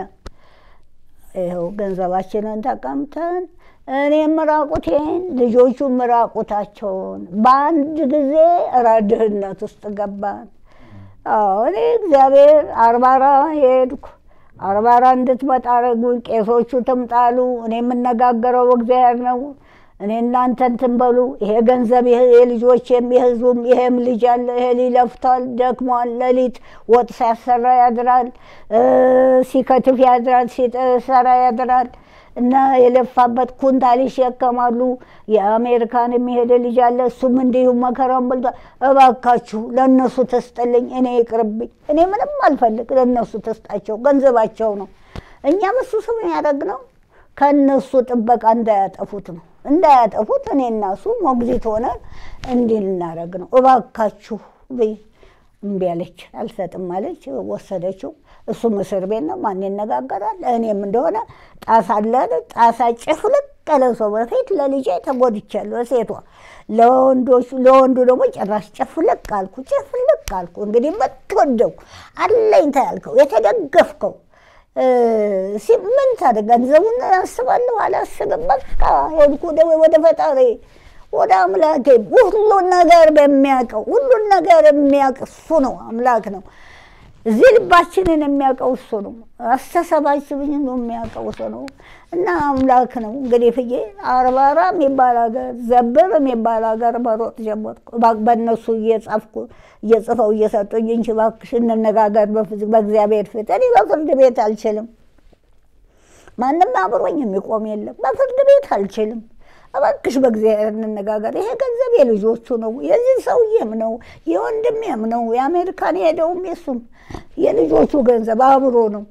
Speaker 1: ይኸው ገንዘባችንን ተቀምተን እኔ ምራቁቴን ልጆቹ ምራቁታቸውን በአንድ ጊዜ ድህነት ውስጥ ገባን። እኔ እግዚአብሔር አርባራ ሄድኩ። አርባራ እንድትመጣ አደረጉኝ። ቄሶቹ ትምጣሉ። እኔ የምነጋገረው እግዚአብሔር ነው። እኔ እናንተ እንትን በሉ። ይሄ ገንዘብ የልጆችም የህዝቡም ይሄም ልጅ አለ። ይሄ ሊለፍቷል፣ ደክሟል። ሌሊት ወጥ ሲያሰራ ያድራል፣ ሲከትፍ ያድራል፣ ሲሰራ ያድራል። እና የለፋበት ኩንታል ይሸከማሉ። የአሜሪካን የሚሄደ ልጅ አለ። እሱም እንዲሁ መከራውን በልቷል። እባካችሁ ለእነሱ ተስጠልኝ፣ እኔ ይቅርብኝ። እኔ ምንም አልፈልግ፣ ለእነሱ ተስጣቸው፣ ገንዘባቸው ነው። እኛም እሱ ስም ያደረግ ነው ከእነሱ ጥበቃ እንዳያጠፉት ነው እንዳያጠፉት እኔ እና እሱ ሞግዚት ሆነን እንዲህ ልናደርግ ነው። እባካችሁ ብይ እምቢ አለች፣ አልሰጥም አለች። ወሰደችው። እሱም እስር ቤት ነው። ማን ይነጋገራል? እኔም እንደሆነ ጣሳ አለ ጣሳ ጭፍልቅ ያለ ሰው በፊት ለልጄ ተጎድቻለሁ፣ ሴቷ ለወንዶቹ ለወንዱ ደግሞ ጭራሽ ጭፍልቅ አልኩ፣ ጭፍልቅ አልኩ። እንግዲህ የምትወደው አለኝታ ያልከው የተደገፍከው ምን ታደርግ? ገንዘቡን አስባለሁ አላስብም። በቃ ሄድኩ ወደ ፈጣሪ ወደ አምላኬ። ሁሉን ነገር በሚያውቀው ሁሉን ነገር የሚያውቅ እሱ ነው፣ አምላክ ነው። እዚህ ልባችንን የሚያውቀው እሱ ነው። አስተሳሰባችንን የሚያውቀው እሱ ነው እና አምላክ ነው። እንግዲህ ፍዬ አርባራ የሚባል ሀገር ዘብር የሚባል ሀገር መሮጥ ጀመርኩ። በእነሱ እየጻፍኩ እየጽፈው እየሰጡኝ እንጂ እባክሽ እንነጋገር በእግዚአብሔር ፊት። እኔ በፍርድ ቤት አልችልም። ማንም አብሮኝ የሚቆም የለም። በፍርድ ቤት አልችልም። እባክሽ በእግዚአብሔር እንነጋገር። ይሄ ገንዘብ የልጆቹ ነው፣ የዚህ ሰውዬም ነው፣ የወንድሜም ነው፣ የአሜሪካን የሄደውም የሱም የልጆቹ ገንዘብ አብሮ ነው።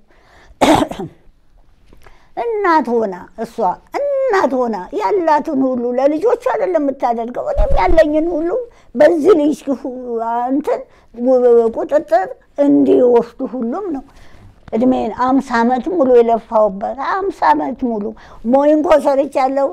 Speaker 1: እናት ሆና እሷ እናት ሆና ያላትን ሁሉ ለልጆቹ አይደለም የምታደርገው። እኔም ያለኝን ሁሉ በዚህ ልጅ እንትን ቁጥጥር እንዲወስዱ ሁሉም ነው እድሜን አምሳ ዓመት ሙሉ የለፋውበት አምሳ ዓመት ሙሉ ሞይንኮ ሰርቻለሁ።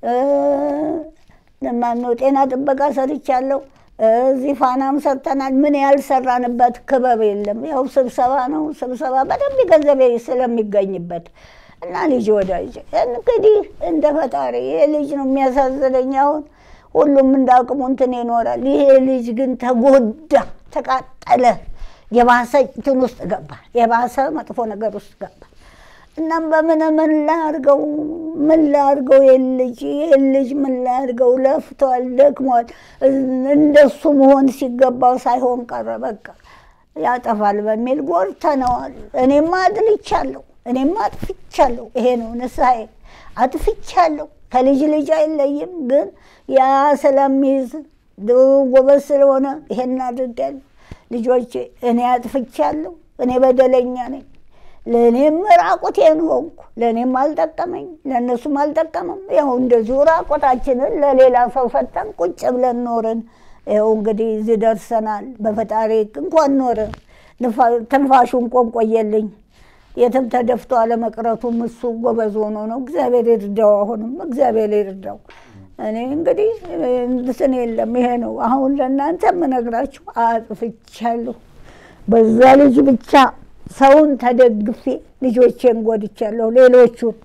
Speaker 1: ማነው ጤና ጥበቃ ሰርቻለሁ። እዚህ ፋናም ሰርተናል። ምን ያልሰራንበት ክበብ የለም። ያው ስብሰባ ነው። ስብሰባ በደንብ ገንዘብ ስለሚገኝበት እና ልጅ ወዳጅ እንግዲህ እንደ ፈጣሪ ይሄ ልጅ ነው የሚያሳዝነኝ። አሁን ሁሉም እንዳቅሙ እንትን ይኖራል። ይሄ ልጅ ግን ተጎዳ፣ ተቃጠለ። የባሰ እንትን ውስጥ ገባ። የባሰ መጥፎ ነገር ውስጥ ገባ። እናም በምን ምን ላድርገው ምን ላድርገው? ይህን ልጅ ይህን ልጅ ምን ላድርገው? ለፍቷል፣ ደክሟል። እንደሱ መሆን ሲገባው ሳይሆን ቀረ። በቃ ያጠፋል በሚል ጎድተነዋል። እኔማ አድልቻለሁ፣ እኔማ አጥፍቻለሁ። ይሄ ነው ንስሐዬ። አጥፍቻለሁ። ከልጅ ልጅ አይለይም። ግን ያ ስለሚይዝ ጎበዝ ስለሆነ ይሄን አድርጋለሁ። ልጆቼ እኔ አጥፍቻለሁ። እኔ በደለኛ ነኝ። ለእኔም ራቁቴን ሆንኩ። ለእኔም አልጠቀመኝ፣ ለእነሱም አልጠቀመም። ያው እንደዚሁ ራቁታችንን ለሌላ ሰው ሰጠን፣ ቁጭ ብለን ኖርን። ይኸው እንግዲህ እዚህ ደርሰናል። በፈጣሪ እንኳን ኖርን። ትንፋሹን ቆንቆየልኝ። የትም ተደፍቶ አለመቅረቱም እሱ ጎበዝ ሆኖ ነው። እግዚአብሔር ይርዳው። አሁንም እግዚአብሔር ይርዳው። እኔ እንግዲህ እንትን የለም። ይሄ ነው አሁን ለእናንተ የምነግራችሁ። አጥፍቻለሁ። በዛ ልጅ ብቻ ሰውን ተደግፌ ልጆቼን ጎድቻለሁ። ሌሎቹን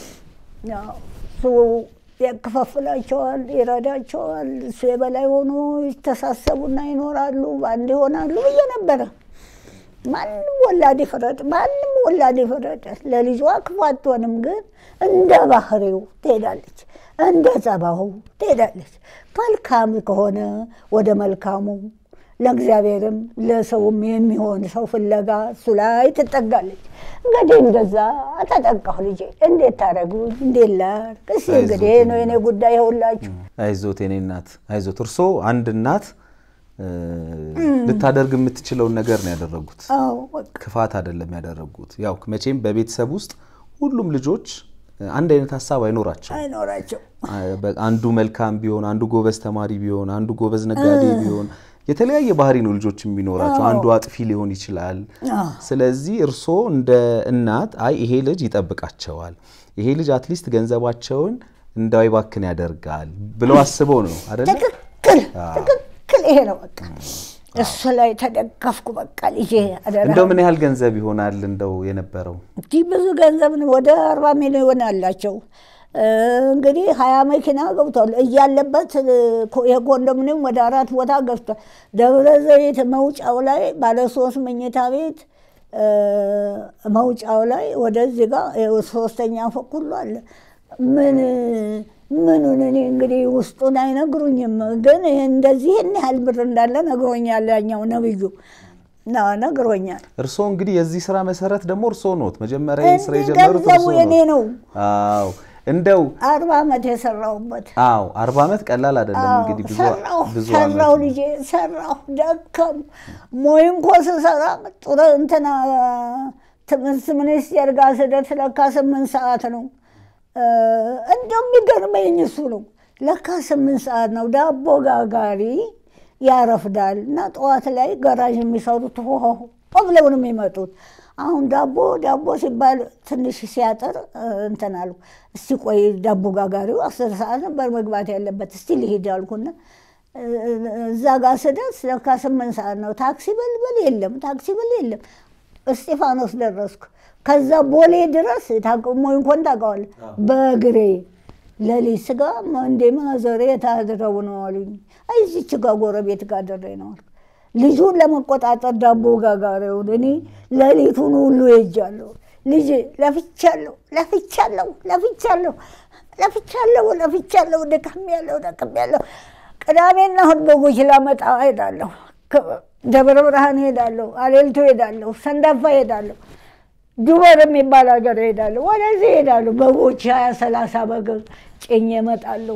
Speaker 1: እሱ ያከፋፍላቸዋል፣ ይረዳቸዋል። እሱ የበላይ ሆኖ ይተሳሰቡና ይኖራሉ፣ በአንድ ይሆናሉ ብዬ ነበረ። ማንም ወላድ ይፍረድ፣ ማንም ወላድ ይፍረድ። ለልጇ ክፉ አትሆንም፣ ግን እንደ ባህሪው ትሄዳለች፣ እንደ ጸባሁ ትሄዳለች። መልካም ከሆነ ወደ መልካሙ ለእግዚአብሔርም ለሰውም የሚሆን ሰው ፍለጋ እሱ ላይ ትጠጋለች። እንግዲህ እንደዛ ተጠቃሁ። ልጄ እንዴት ታደረጉኝ? እንዴት ላድርግ? እስኪ እንግዲህ ነው የኔ ጉዳይ። ይኸውላችሁ።
Speaker 2: አይዞት የኔ እናት አይዞት። እርሶ አንድ እናት ልታደርግ የምትችለውን ነገር ነው ያደረጉት።
Speaker 1: አዎ በቃ
Speaker 2: ክፋት አይደለም ያደረጉት። ያው መቼም በቤተሰብ ውስጥ ሁሉም ልጆች አንድ አይነት ሀሳብ አይኖራቸው።
Speaker 1: አይኖራቸው
Speaker 2: አንዱ መልካም ቢሆን፣ አንዱ ጎበዝ ተማሪ ቢሆን፣ አንዱ ጎበዝ ነጋዴ ቢሆን የተለያየ ባህሪ ነው ልጆች የሚኖራቸው። አንዱ አጥፊ ሊሆን ይችላል። ስለዚህ እርስዎ እንደ እናት አይ ይሄ ልጅ ይጠብቃቸዋል፣ ይሄ ልጅ አትሊስት ገንዘባቸውን እንዳይባክን ያደርጋል ብለው አስበው ነው አይደለ?
Speaker 1: ትክክል ትክክል። ይሄ ነው በቃ እሱ ላይ ተደገፍኩ። በቃ ልጄ አደራ።
Speaker 2: እንደው ምን ያህል ገንዘብ ይሆናል እንደው የነበረው?
Speaker 1: እንዲህ ብዙ ገንዘብ ነው። ወደ አርባ ሚሊዮን አላቸው። እንግዲህ ሀያ መኪና ገብቷል እያለበት የኮንዶሚኒየም ወደ አራት ቦታ ገብቷል። ደብረ ዘይት መውጫው ላይ ባለ ሶስት መኝታ ቤት መውጫው ላይ ወደዚህ ጋር ሶስተኛ ፎቅ ሁሉ አለ። ምን ምኑን እኔ እንግዲህ ውስጡን አይነግሩኝም፣ ግን እንደዚህ ይህን ያህል ብር እንዳለ ነግሮኛል ያኛው ነብዩ። ነው ነግሮኛል።
Speaker 2: እርስዎ እንግዲህ የዚህ ስራ መሰረት ደግሞ እርስዎ ኖት። መጀመሪያ ይህን ስራ
Speaker 1: እንዲህ
Speaker 2: የጀመሩት
Speaker 1: ገንዘቡ
Speaker 2: እርስዎ
Speaker 1: የኔ
Speaker 2: ኖት።
Speaker 1: ነው።
Speaker 2: አዎ እንደው
Speaker 1: አርባ ዓመት የሰራሁበት
Speaker 2: አዎ አርባ ዓመት ቀላል አይደለም
Speaker 1: አዎ፣
Speaker 2: እንግዲህ ብዙ
Speaker 1: ሰራሁ
Speaker 2: ብዙ
Speaker 1: ሰራሁ
Speaker 2: ዓመት
Speaker 1: ልጄ ሰራሁ ደከሙ ሞይ እንኮ ስሰራ ጥሩ እንትና ትምህርት ሚኒስቴር ጋር ስደት ለካ ስምንት ሰዓት ነው እ፣ እንደው የሚገርመኝ እሱ ነው ለካ ስምንት ሰዓት ነው ዳቦ ጋጋሪ ያረፍዳል እና ጠዋት ላይ ገራዥ የሚሰሩት ሆሆ ብለው ነው የሚመጡት አሁን ዳቦ ዳቦ ሲባል ትንሽ ሲያጥር እ፣ እንትን አልኩ እስቲ ቆይ ዳቦ ጋጋሪው አስር ሰዓት ነበር መግባት ያለበት እስቲ ልሂድ አልኩና እ፣ እዛ ጋር ስደርስ ለካ ስምንት ሰዓት ነው ታክሲ በልበል የለም ታክሲ በል የለም እስጢፋኖስ ደረስኩ ከዛ ቦሌ ድረስ ታቅሞ እንኳን ታውቀዋለህ በእግሬ ሌሊት ስጋ እንዴ ማዘሬ ታድረው ነው አሉኝ አይ እዚች ጋ ጎረቤት ጋር ደሬ ነው አልኩ ልጁን ለመቆጣጠር ዳቦ ጋጋሪውን እኔ ሌሊቱን ሁሉ ሄጃለሁ። ልጅ ለፍቻለሁ ለፍቻለሁ ለፍቻለሁ ለፍቻለሁ ለፍቻለሁ ደክም ያለሁ ደክም ያለሁ። ቅዳሜና እሑድ በጎች ላመጣ ሄዳለሁ። ደብረ ብርሃን ሄዳለሁ፣ አሌልቶ ሄዳለሁ፣ ሰንዳፋ ሄዳለሁ፣ ዱበር የሚባል ሀገር ሄዳለሁ። ወደዚህ ሄዳለሁ። በጎች ሀያ ሰላሳ በግ ጭኜ እመጣለሁ።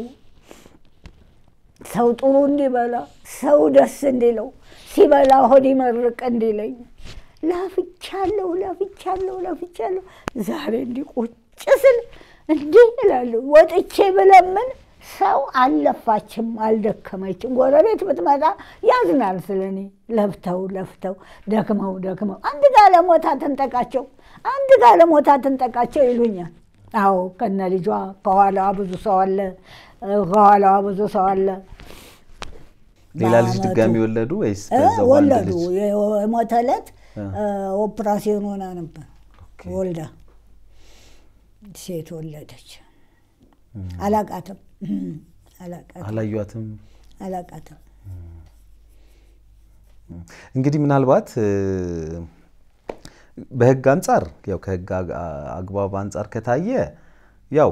Speaker 1: ሰው ጥሩ እንዲበላ ሰው ደስ እንዲለው ሲበላ ሆድ ይመርቅ እንዲለኝ ለፍቻለሁ ለፍቻለሁ ለፍቻለሁ። ዛሬ እንዲህ ቁጭ ስል እንዲህ እላለሁ። ወጥቼ ብለምን ሰው አልለፋችም አልደከመችም። ጎረቤት ብትመጣ ያዝናል ስለ እኔ። ለፍተው ለፍተው ደክመው ደክመው አንድ ጋለሞታ ትንጠቃቸው አንድ ጋለሞታ ትንጠቃቸው ይሉኛል። አዎ ከነ ልጇ ከኋላዋ ብዙ ሰው አለ፣ ከኋላዋ ብዙ ሰው አለ።
Speaker 2: ሌላ ልጅ
Speaker 1: በአመቱ
Speaker 2: ድጋሚ ወለዱ ወይስ
Speaker 1: እ
Speaker 2: በዛው አንድ
Speaker 1: ወለዱ።
Speaker 2: ልጅ?
Speaker 1: የሞተ ዕለት ኦፕራሲዮን ሆና ነበር ወልዳ ሴት ወለደች። አላቃትም አላቃትም
Speaker 2: አላዩዋትም።
Speaker 1: አላቃትም።
Speaker 2: እንግዲህ ምናልባት እ፣ በህግ አንጻር ያው ከህግ አግ- አግባብ አንጻር ከታየ ያው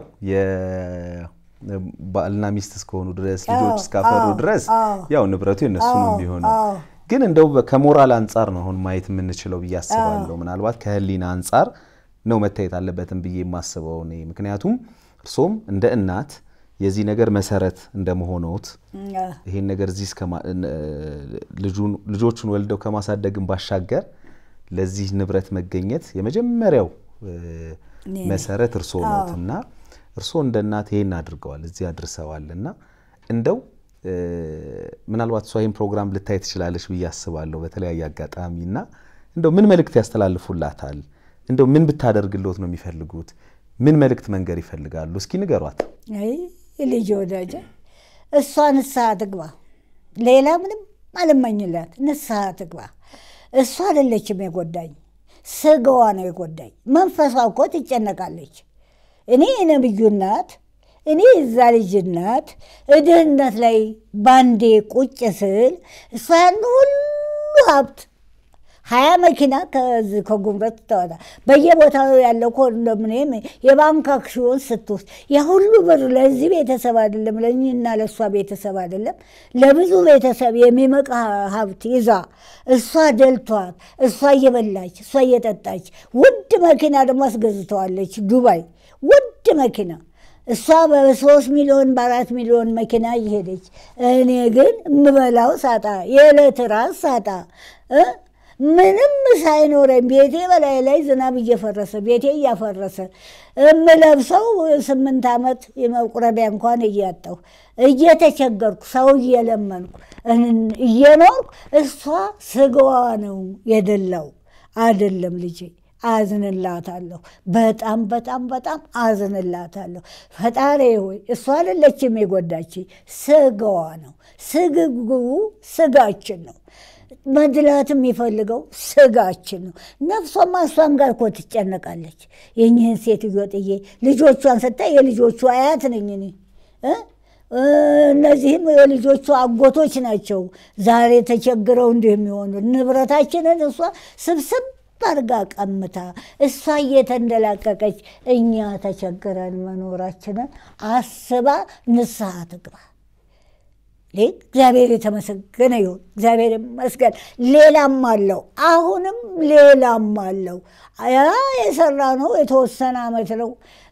Speaker 2: የባልና ሚስት እስከሆኑ ድረስ ልጆች
Speaker 1: አዎ፣
Speaker 2: እስካፈሩ
Speaker 1: አዎ፣
Speaker 2: ድረስ
Speaker 1: አዎ።
Speaker 2: ያው ንብረቱ የነሱ ነው
Speaker 1: አዎ፣
Speaker 2: የሚሆነው።
Speaker 1: አዎ።
Speaker 2: ግን እንደው በ- ከሞራል አንጻር ነው አሁን ማየት የምንችለው ብዬ አስባለሁ። ምናልባት ከህሊና አንጻር ነው መታየት አለበትም ብዬ የማስበው እኔ። ምክንያቱም እርሶም እንደ እናት የዚህ ነገር መሰረት እንደመሆነውት ይሄን ነገር እዚህ እስከ ማ- እ- ልጁን- ልጆቹን ወልደው ከማሳደግን ባሻገር ለዚህ ንብረት መገኘት የመጀመሪያው እ፣
Speaker 1: እኔ ነኝ።
Speaker 2: መሰረት እርስዎ ኖት እና እርስዎ እንደ እናት ይሄን አድርገዋል፣ እዚህ አድርሰዋል እና እንደው እ፣ ምናልባት እሷ ይህን ፕሮግራም ልታይ ትችላለች ብዬ አስባለሁ በተለያየ አጋጣሚ እና እንደው ምን መልእክት ያስተላልፉላታል? እንደው ምን ብታደርግልዎት ነው የሚፈልጉት? ምን መልእክት መንገር ይፈልጋሉ? እስኪ ንገሯት።
Speaker 1: አይ ልጅ ወዳጀ እሷ ንስሐ ትግባ። ሌላ ምንም አልመኝላት። ንስሐ ትግባ። እሷ አይደለችም የጎዳኝ፣ ስጋዋ ነው የጎዳኝ። መንፈሷ እኮ ትጨነቃለች። እኔ የነብዩ እናት፣ እኔ የዛ ልጅ እናት ድህነት ላይ ባንዴ ቁጭ ስል እሷ ያን ሁሉ ሀብት ሀያ መኪና ከዚህ ከጉምረት ተወጣ በየቦታው ያለው ኮንዶሚኒየም የባንክ አክሲዮን ስትወስድ የሁሉ ብር ለዚህ ቤተሰብ አይደለም፣ ለእኔና ለእሷ ቤተሰብ አይደለም፣ ለብዙ ቤተሰብ የሚመቃ ሀብት ይዛ እሷ ደልቷት እሷ እየበላች እሷ እየጠጣች ውድ መኪና ደግሞ አስገዝተዋለች ዱባይ ውድ መኪና እሷ በሶስት ሚሊዮን በአራት ሚሊዮን መኪና እየሄደች እኔ ግን የምበላው ሳጣ የዕለት ራስ ሳጣ እ ምንም ሳይኖረኝ ቤቴ በላይ ላይ ዝናብ እየፈረሰ ቤቴ እያፈረሰ የምለብሰው ስምንት ዓመት የመቁረቢያ እንኳን እያጣሁ እየተቸገርኩ ሰው እየለመንኩ እን- እየኖርኩ እሷ ስጋዋ ነው የደላው አይደለም ልጄ። አዝንላታለሁ። በጣም በጣም በጣም አዝንላታለሁ። ፈጣሪ ሆይ እሷ አይደለችም የጎዳች ስጋዋ ነው። ስግጉ ስጋችን ነው። መድላት የሚፈልገው ስጋችን ነው። ነፍሷማ እሷን ጋር እኮ ትጨነቃለች። የኝህን ሴትዮ ጥዬ ልጆቿን ስታይ የልጆቹ አያት ነኝ እኔ እ? እነዚህም የልጆቹ አጎቶች ናቸው። ዛሬ ተቸግረው እንዲህ የሚሆኑ ንብረታችንን እሷ ስብስብ አርጋ ቀምታ እሷ እየተንደላቀቀች እኛ ተቸግረን መኖራችንን አስባ ንስሐ ትግባ። እግዚአብሔር የተመሰገነ ይሁን። እግዚአብሔር ይመስገን። ሌላም አለው፣ አሁንም ሌላም አለው። ያ የሰራ ነው የተወሰነ ዓመት ነው።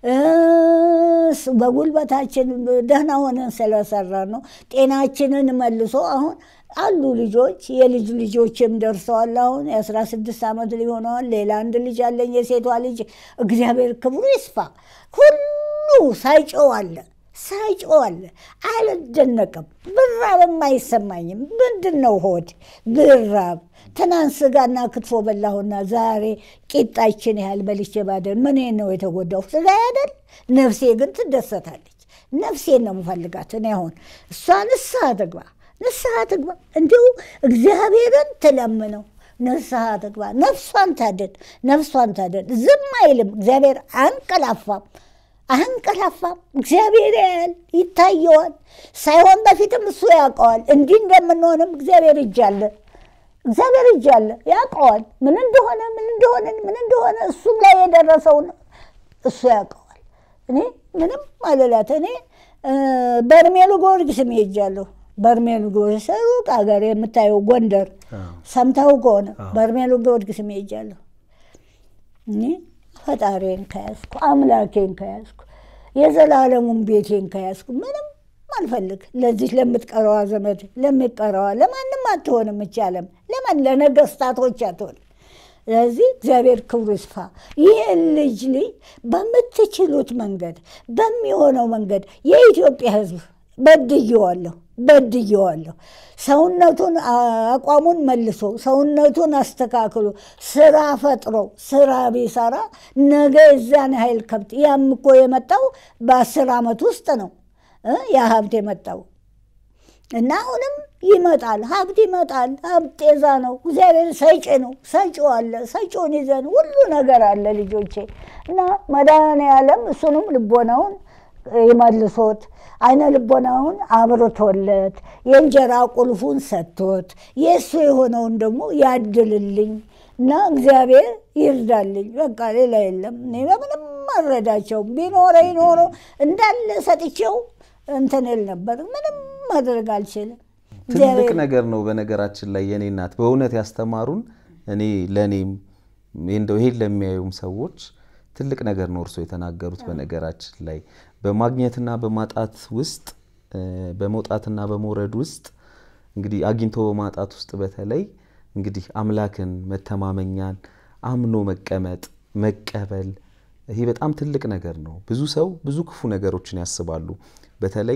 Speaker 1: በጉልበታችን ደህና ሆነን ስለሰራ ነው። ጤናችንን መልሶ አሁን አሉ ልጆች፣ የልጅ ልጆችም ደርሰዋል። አሁን የአስራ ስድስት ዓመት ሊሆነዋል። ሌላ አንድ ልጅ አለኝ፣ የሴቷ ልጅ። እግዚአብሔር ክብሩ ይስፋ። ሁሉ ሳይጮህ አለ ሳይጮህ አለ። አልደነቅም። ብራብም አይሰማኝም። ምንድን ነው ሆድ ብራብ ትናንት ስጋና ክትፎ በላሁና ዛሬ ቂጣችን ያህል በልቼ ባደር ምን ነው የተጎዳው? ስጋ አይደል? ነፍሴ ግን ትደሰታለች። ነፍሴን ነው የምፈልጋት እኔ አሁን እሷ ንስሐ ትግባ፣ ንስሐ ትግባ። እንዲሁ እግዚአብሔርን ትለምነው ንስሐ ትግባ። ነፍሷን ታደን፣ ነፍሷን ታደን። ዝም አይልም እግዚአብሔር። አንቀላፋም አንቀላፋም። እግዚአብሔር ያያል፣ ይታየዋል። ሳይሆን በፊትም እሱ ያውቀዋል። እንዲህ እንደምንሆንም እግዚአብሔር እጅ አለ እግዚአብሔር እጅ አለ፣ ያውቀዋል። ምን እንደሆነ ምን እንደሆነ ምን እንደሆነ እሱም ላይ የደረሰውን እሱ ያውቀዋል። እኔ ምንም አልላት። እኔ በርሜሉ ጊዮርጊስም ሄጃለሁ። በርሜሉ ጊዮርጊስ ሩቅ ሀገር የምታየው ጎንደር፣ ሰምተው ከሆነ በርሜሉ ጊዮርጊስም ሄጃለሁ። እኔ ፈጣሪን ከያዝኩ አምላኬን ከያዝኩ የዘላለሙን ቤቴን ከያዝኩ ምንም አልፈልግ ለዚህ ለምትቀረዋ ዘመድ ለሚቀረዋ ለማንም አትሆንም። ይቻለም ለማን ለነገስታቶች አትሆንም። ስለዚህ እግዚአብሔር ክብሩ ይስፋ። ይህን ልጅ ልጅ በምትችሉት መንገድ በሚሆነው መንገድ የኢትዮጵያ ሕዝብ በድየዋለሁ በድየዋለሁ። ሰውነቱን አቋሙን መልሶ ሰውነቱን አስተካክሎ ስራ ፈጥሮ ስራ ቢሰራ ነገ የዛን ኃይል ከብት ያም እኮ የመጣው በአስር ዓመት ውስጥ ነው ያ ሀብት የመጣው እና አሁንም ይመጣል፣ ሀብት ይመጣል። ሀብት ጤዛ ነው። እግዚአብሔር ሰጪ ነው። ሰጪው አለ። ሰጪውን ይዘን ሁሉ ነገር አለ ልጆቼ እና መድኃኔዓለም እሱንም ልቦናውን ይመልሶት አይነ ልቦናውን አብርቶለት የእንጀራ ቁልፉን ሰጥቶት የእሱ የሆነውን ደግሞ ያድልልኝ እና እግዚአብሔር ይርዳልኝ። በቃ ሌላ የለም። እኔ በምንም አልረዳቸውም። ቢኖረኝ ኖሮ እንዳለ ሰጥቼው እንትን እል ነበር። ምንም ማድረግ አልችልም።
Speaker 2: ትልቅ ነገር ነው። በነገራችን ላይ የኔ እናት በእውነት ያስተማሩን እኔ ለእኔም እንደው ይሄን ለሚያዩም ሰዎች ትልቅ ነገር ነው እርሶ የተናገሩት። በነገራችን ላይ በማግኘትና በማጣት ውስጥ በመውጣትና በመውረድ ውስጥ እንግዲህ አግኝቶ በማጣት ውስጥ በተለይ እንግዲህ አምላክን መተማመኛን አምኖ መቀመጥ መቀበል ይሄ በጣም ትልቅ ነገር ነው። ብዙ ሰው ብዙ ክፉ ነገሮችን ያስባሉ። በተለይ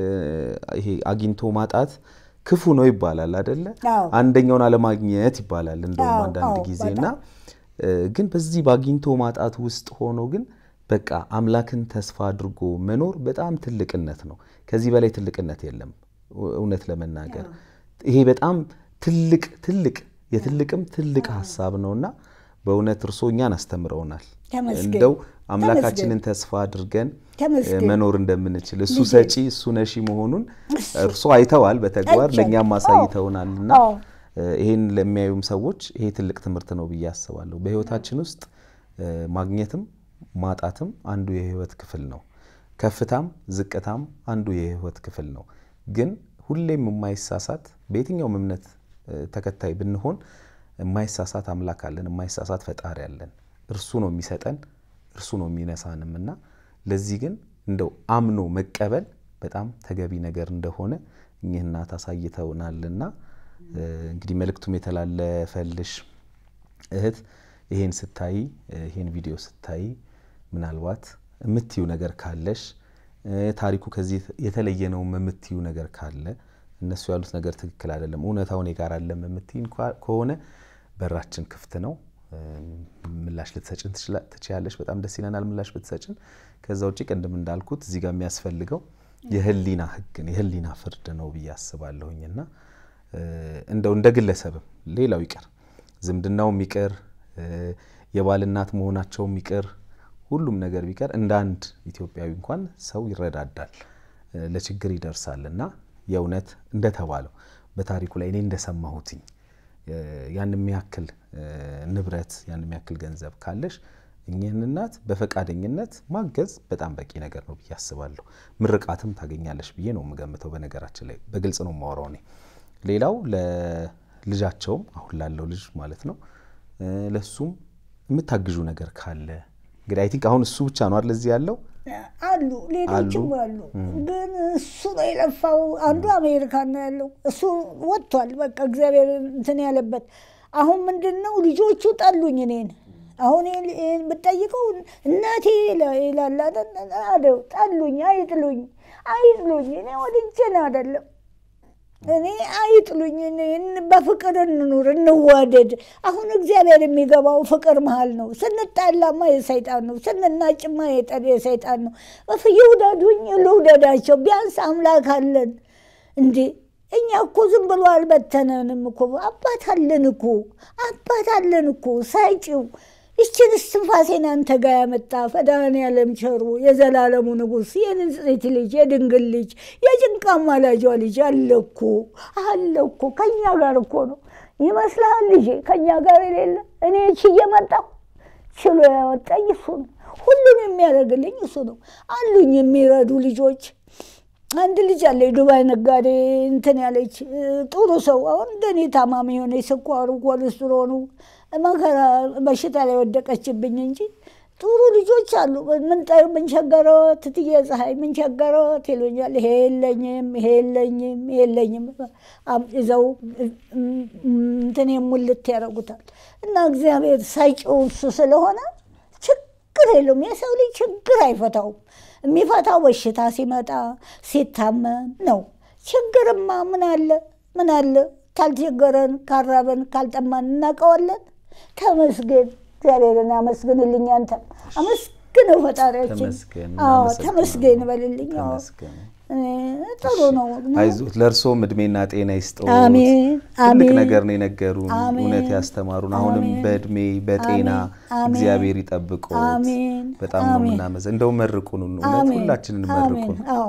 Speaker 2: ይሄ አግኝቶ ማጣት ክፉ ነው ይባላል አደለ? አንደኛውን አለማግኘት ይባላል እንደውም አንዳንድ ጊዜ እና ግን በዚህ በአግኝቶ ማጣት ውስጥ ሆኖ ግን በቃ አምላክን ተስፋ አድርጎ መኖር በጣም ትልቅነት ነው። ከዚህ በላይ ትልቅነት የለም። እውነት ለመናገር ይሄ በጣም ትልቅ ትልቅ የትልቅም ትልቅ ሀሳብ ነውና በእውነት እርሶ እኛን አስተምረውናል። እንደው አምላካችንን ተስፋ አድርገን መኖር እንደምንችል እሱ ሰጪ እሱ ነሺ መሆኑን እርሶ አይተዋል፣ በተግባር ለእኛም አሳይተውናል እና ይሄን ለሚያዩም ሰዎች ይሄ ትልቅ ትምህርት ነው ብዬ አስባለሁ። በህይወታችን ውስጥ ማግኘትም ማጣትም አንዱ የህይወት ክፍል ነው። ከፍታም ዝቅታም አንዱ የህይወት ክፍል ነው። ግን ሁሌም የማይሳሳት በየትኛውም እምነት ተከታይ ብንሆን የማይሳሳት አምላክ አለን፣ የማይሳሳት ፈጣሪ አለን። እርሱ ነው የሚሰጠን፣ እርሱ ነው የሚነሳንም እና ለዚህ ግን እንደው አምኖ መቀበል በጣም ተገቢ ነገር እንደሆነ እኚህ እናት አሳይተውናልና እንግዲህ መልእክቱም የተላለፈልሽ እህት ይሄን ስታይ ይሄን ቪዲዮ ስታይ ምናልባት የምትዩ ነገር ካለሽ ታሪኩ ከዚህ የተለየ ነው የምትዩ ነገር ካለ እነሱ ያሉት ነገር ትክክል አይደለም፣ እውነታው እኔ ጋር አለም የምትይን ከሆነ በራችን ክፍት ነው። ምላሽ ልትሰጭን ትችያለሽ። በጣም ደስ ይለናል ምላሽ ብትሰጭን። ከዛ ውጭ ቅድም እንዳልኩት እዚህ ጋር የሚያስፈልገው የህሊና ህግን የህሊና ፍርድ ነው ብዬ አስባለሁኝና እንደው እንደ ግለሰብም ሌላው ይቅር ዝምድናውም ይቅር የባል እናት መሆናቸውም ይቅር ሁሉም ነገር ቢቀር እንደ አንድ ኢትዮጵያዊ እንኳን ሰው ይረዳዳል፣ ለችግር ይደርሳል እና የእውነት እንደተባለው በታሪኩ ላይ እኔ እንደሰማሁትኝ ያን የሚያክል ንብረት ያን የሚያክል ገንዘብ ካለሽ እኚህን እናት በፈቃደኝነት ማገዝ በጣም በቂ ነገር ነው ብዬ አስባለሁ። ምርቃትም ታገኛለሽ ብዬ ነው የምገምተው። በነገራችን ላይ በግልጽ ነው የማወራው እኔ። ሌላው ለልጃቸውም አሁን ላለው ልጅ ማለት ነው ለሱም የምታግዡ ነገር ካለ እንግዲህ አይ ቲንክ አሁን እሱ ብቻ ነው አይደል እዚህ ያለው
Speaker 1: አሉ ሌሎችም አሉ። ግን እሱ ነው የለፋው። አንዱ አሜሪካን ነው ያለው። እሱ ወጥቷል። በቃ እግዚአብሔር እንትን ያለበት አሁን ምንድን ነው ልጆቹ ጠሉኝ እኔን አሁን ብጠይቀው እናቴ ይላል አይደል? ጠሉኝ፣ አይጥሉኝ፣ አይጥሉኝ። እኔ ወድጄን አይደለም እኔ አይጥሉኝ። በፍቅር እንኑር፣ እንዋደድ። አሁን እግዚአብሔር የሚገባው ፍቅር መሀል ነው። ስንጣላማ የሰይጣን ነው፣ ስንናጭማ የሰይጣን ነው። ይውደዱኝ፣ ልውደዳቸው። ቢያንስ አምላክ አለን እንዴ እኛ እኮ ዝም ብሎ አልበተነንም እኮ አባት አለን እኮ አባት አለን እኮ ሳይጭው ይችን እስትንፋሴን አንተ ጋር ያመጣ መድኃኔዓለም ቸሩ የዘላለሙ ንጉሥ የንጽሕት ልጅ የድንግል ልጅ የጭንቃ ማላጇ ልጅ አለ እኮ አለ እኮ ከእኛ ጋር እኮ ነው ይመስልሃል? ልጄ ከእኛ ጋር የሌለ እኔ ችዬ መጣሁ። ችሎ ያወጣኝ እሱ ነው። ሁሉን የሚያደርግልኝ እሱ ነው። አሉኝ የሚረዱ ልጆች አንድ ልጅ አለ የዱባይ ነጋዴ እንትን ያለች ጥሩ ሰው። አሁን እንደኔ ታማሚ የሆነ ስኳሩ ኮሌስትሮኑ መከራ በሽታ ላይ ወደቀችብኝ እንጂ ጥሩ ልጆች አሉ። ምን ቸገረዎት ትትዬ ፀሐይ ምን ቸገረዎት ይሉኛል። ይሄ የለኝም ይሄ የለኝም ይሄ የለኝም ይዘው እንትን ሙልት ያደርጉታል። እና እግዚአብሔር ሳይጭው እሱ ስለሆነ ችግር የለውም። የሰው ልጅ ችግር አይፈታውም። የሚፈታው በሽታ ሲመጣ ሲታመም ነው። ችግርማ ምን አለ ምን አለ ካልቸገረን ካራበን ካልጠማን እናውቀዋለን። ተመስገን እግዚአብሔርን አመስግንልኝ። አንተ አመስግነው ፈጣሪያችን። አዎ ተመስገን በልልኝ። ጥሩ ነው።
Speaker 2: አይዞት፣ ለእርሶም እድሜና ጤና ይስጠው።
Speaker 1: አሜን
Speaker 2: ትልቅ
Speaker 1: አሜን
Speaker 2: ነገር ነው የነገሩን፣
Speaker 1: አሜን።
Speaker 2: እውነት ያስተማሩን። አሁንም
Speaker 1: አሜን።
Speaker 2: በእድሜ በጤና
Speaker 1: አሜን።
Speaker 2: እግዚአብሔር ይጠብቅዎት።
Speaker 1: አሜን።
Speaker 2: በጣም ነው
Speaker 1: አሜን።
Speaker 2: የምናመዘ እንደው መርቁን፣ እውነት
Speaker 1: አሜን።
Speaker 2: ሁላችንን
Speaker 1: አሜን።
Speaker 2: መርቁን።
Speaker 1: አዎ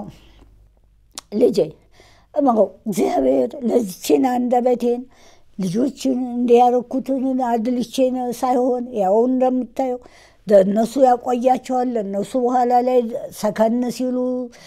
Speaker 1: ልጄ እመው እግዚአብሔር ለዚችን አንደበቴን ልጆችን እንዲያረኩትን አድልቼን ሳይሆን ያው እንደምታየው ለእነሱ ያቆያቸዋል። ለእነሱ በኋላ ላይ ሰከን ሲሉ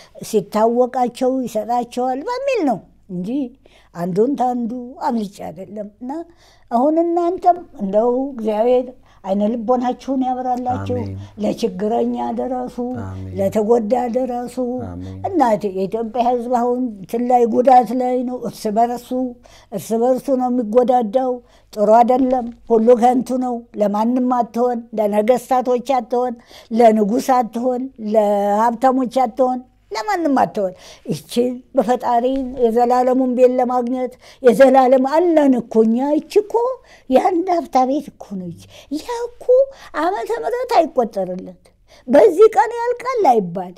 Speaker 1: ሲታወቃቸው ይሰጣቸዋል በሚል ነው እንጂ አንዱን ታንዱ አብልጬ አይደለም። እና አሁን እናንተም እንደው እግዚአብሔር አይነ ልቦናችሁን ያበራላችሁ፣
Speaker 2: አሜን።
Speaker 1: ለችግረኛ ደረሱ፣
Speaker 2: አሜን።
Speaker 1: ለተጎዳ ደረሱ።
Speaker 2: አሜን።
Speaker 1: እናቴ የኢትዮጵያ ሕዝብ አሁን እንትን ላይ ጉዳት ላይ ነው። እርስ በርሱ እርስ በርሱ ነው የሚጎዳዳው። ጥሩ አይደለም። ሁሉ ከንቱ ነው። ለማንም አትሆን፣ ለነገስታቶች አትሆን፣ ለንጉሥ አትሆን፣ ለሀብታሞች አትሆን፣ ለማንም አትሆን። ይችን በፈጣሪ የዘላለሙን ቤት ለማግኘት የዘላለም አለን እኮ እኛ። ይች እኮ የአንድ ሀብታ ቤት እኮ ነች። ያ እኮ ዓመተ ምሕረት አይቆጠርለት በዚህ ቀን ያልቃል አይባል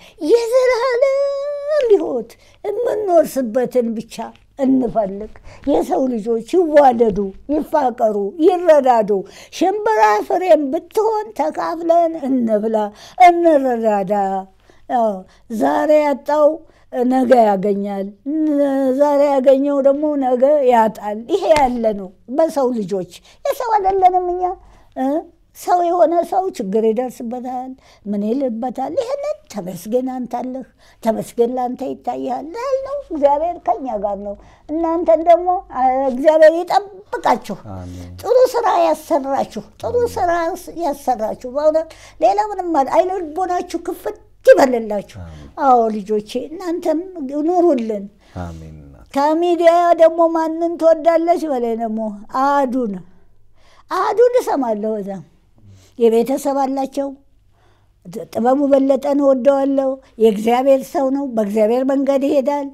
Speaker 1: የዘላለም ሕይወት የምንወርስበትን ብቻ እንፈልግ። የሰው ልጆች ይዋደዱ፣ ይፋቀሩ፣ ይረዳዱ። ሽምብራ ፍሬም ብትሆን ተካፍለን እንብላ፣ እንረዳዳ። አዎ፣ ዛሬ ያጣው ነገ ያገኛል። ዛሬ ያገኘው ደግሞ ነገ ያጣል። ይሄ ያለ ነው በሰው ልጆች። የሰው አይደለንም እኛ እ ሰው የሆነ ሰው ችግር ይደርስበታል፣ ምን ይልበታል። ይህንን ተመስገን አንተ አለህ፣ ተመስገን ለአንተ ይታያል ያልነው እግዚአብሔር ከኛ ጋር ነው። እናንተን ደግሞ አ፣ እግዚአብሔር ይጠብቃችሁ፣
Speaker 2: አሜን።
Speaker 1: ጥሩ ስራ ያሰራችሁ፣ ጥሩ ስራ ያሰራችሁ። በእውነት ሌላ ምንም አለ- አይነ ልቦናችሁ ክፍት ይበልላችሁ። አዎ ልጆቼ እናንተም ኑሩልን።
Speaker 2: አሜን እናት።
Speaker 1: ከሚዲያ ደግሞ ማንን ትወዳለች በላይ ደግሞ አዱን አዱን እሰማለሁ። እዛ የቤተሰብ አላቸው። ጥበቡ በለጠን እወደዋለሁ። የእግዚአብሔር ሰው ነው። በእግዚአብሔር መንገድ ይሄዳል።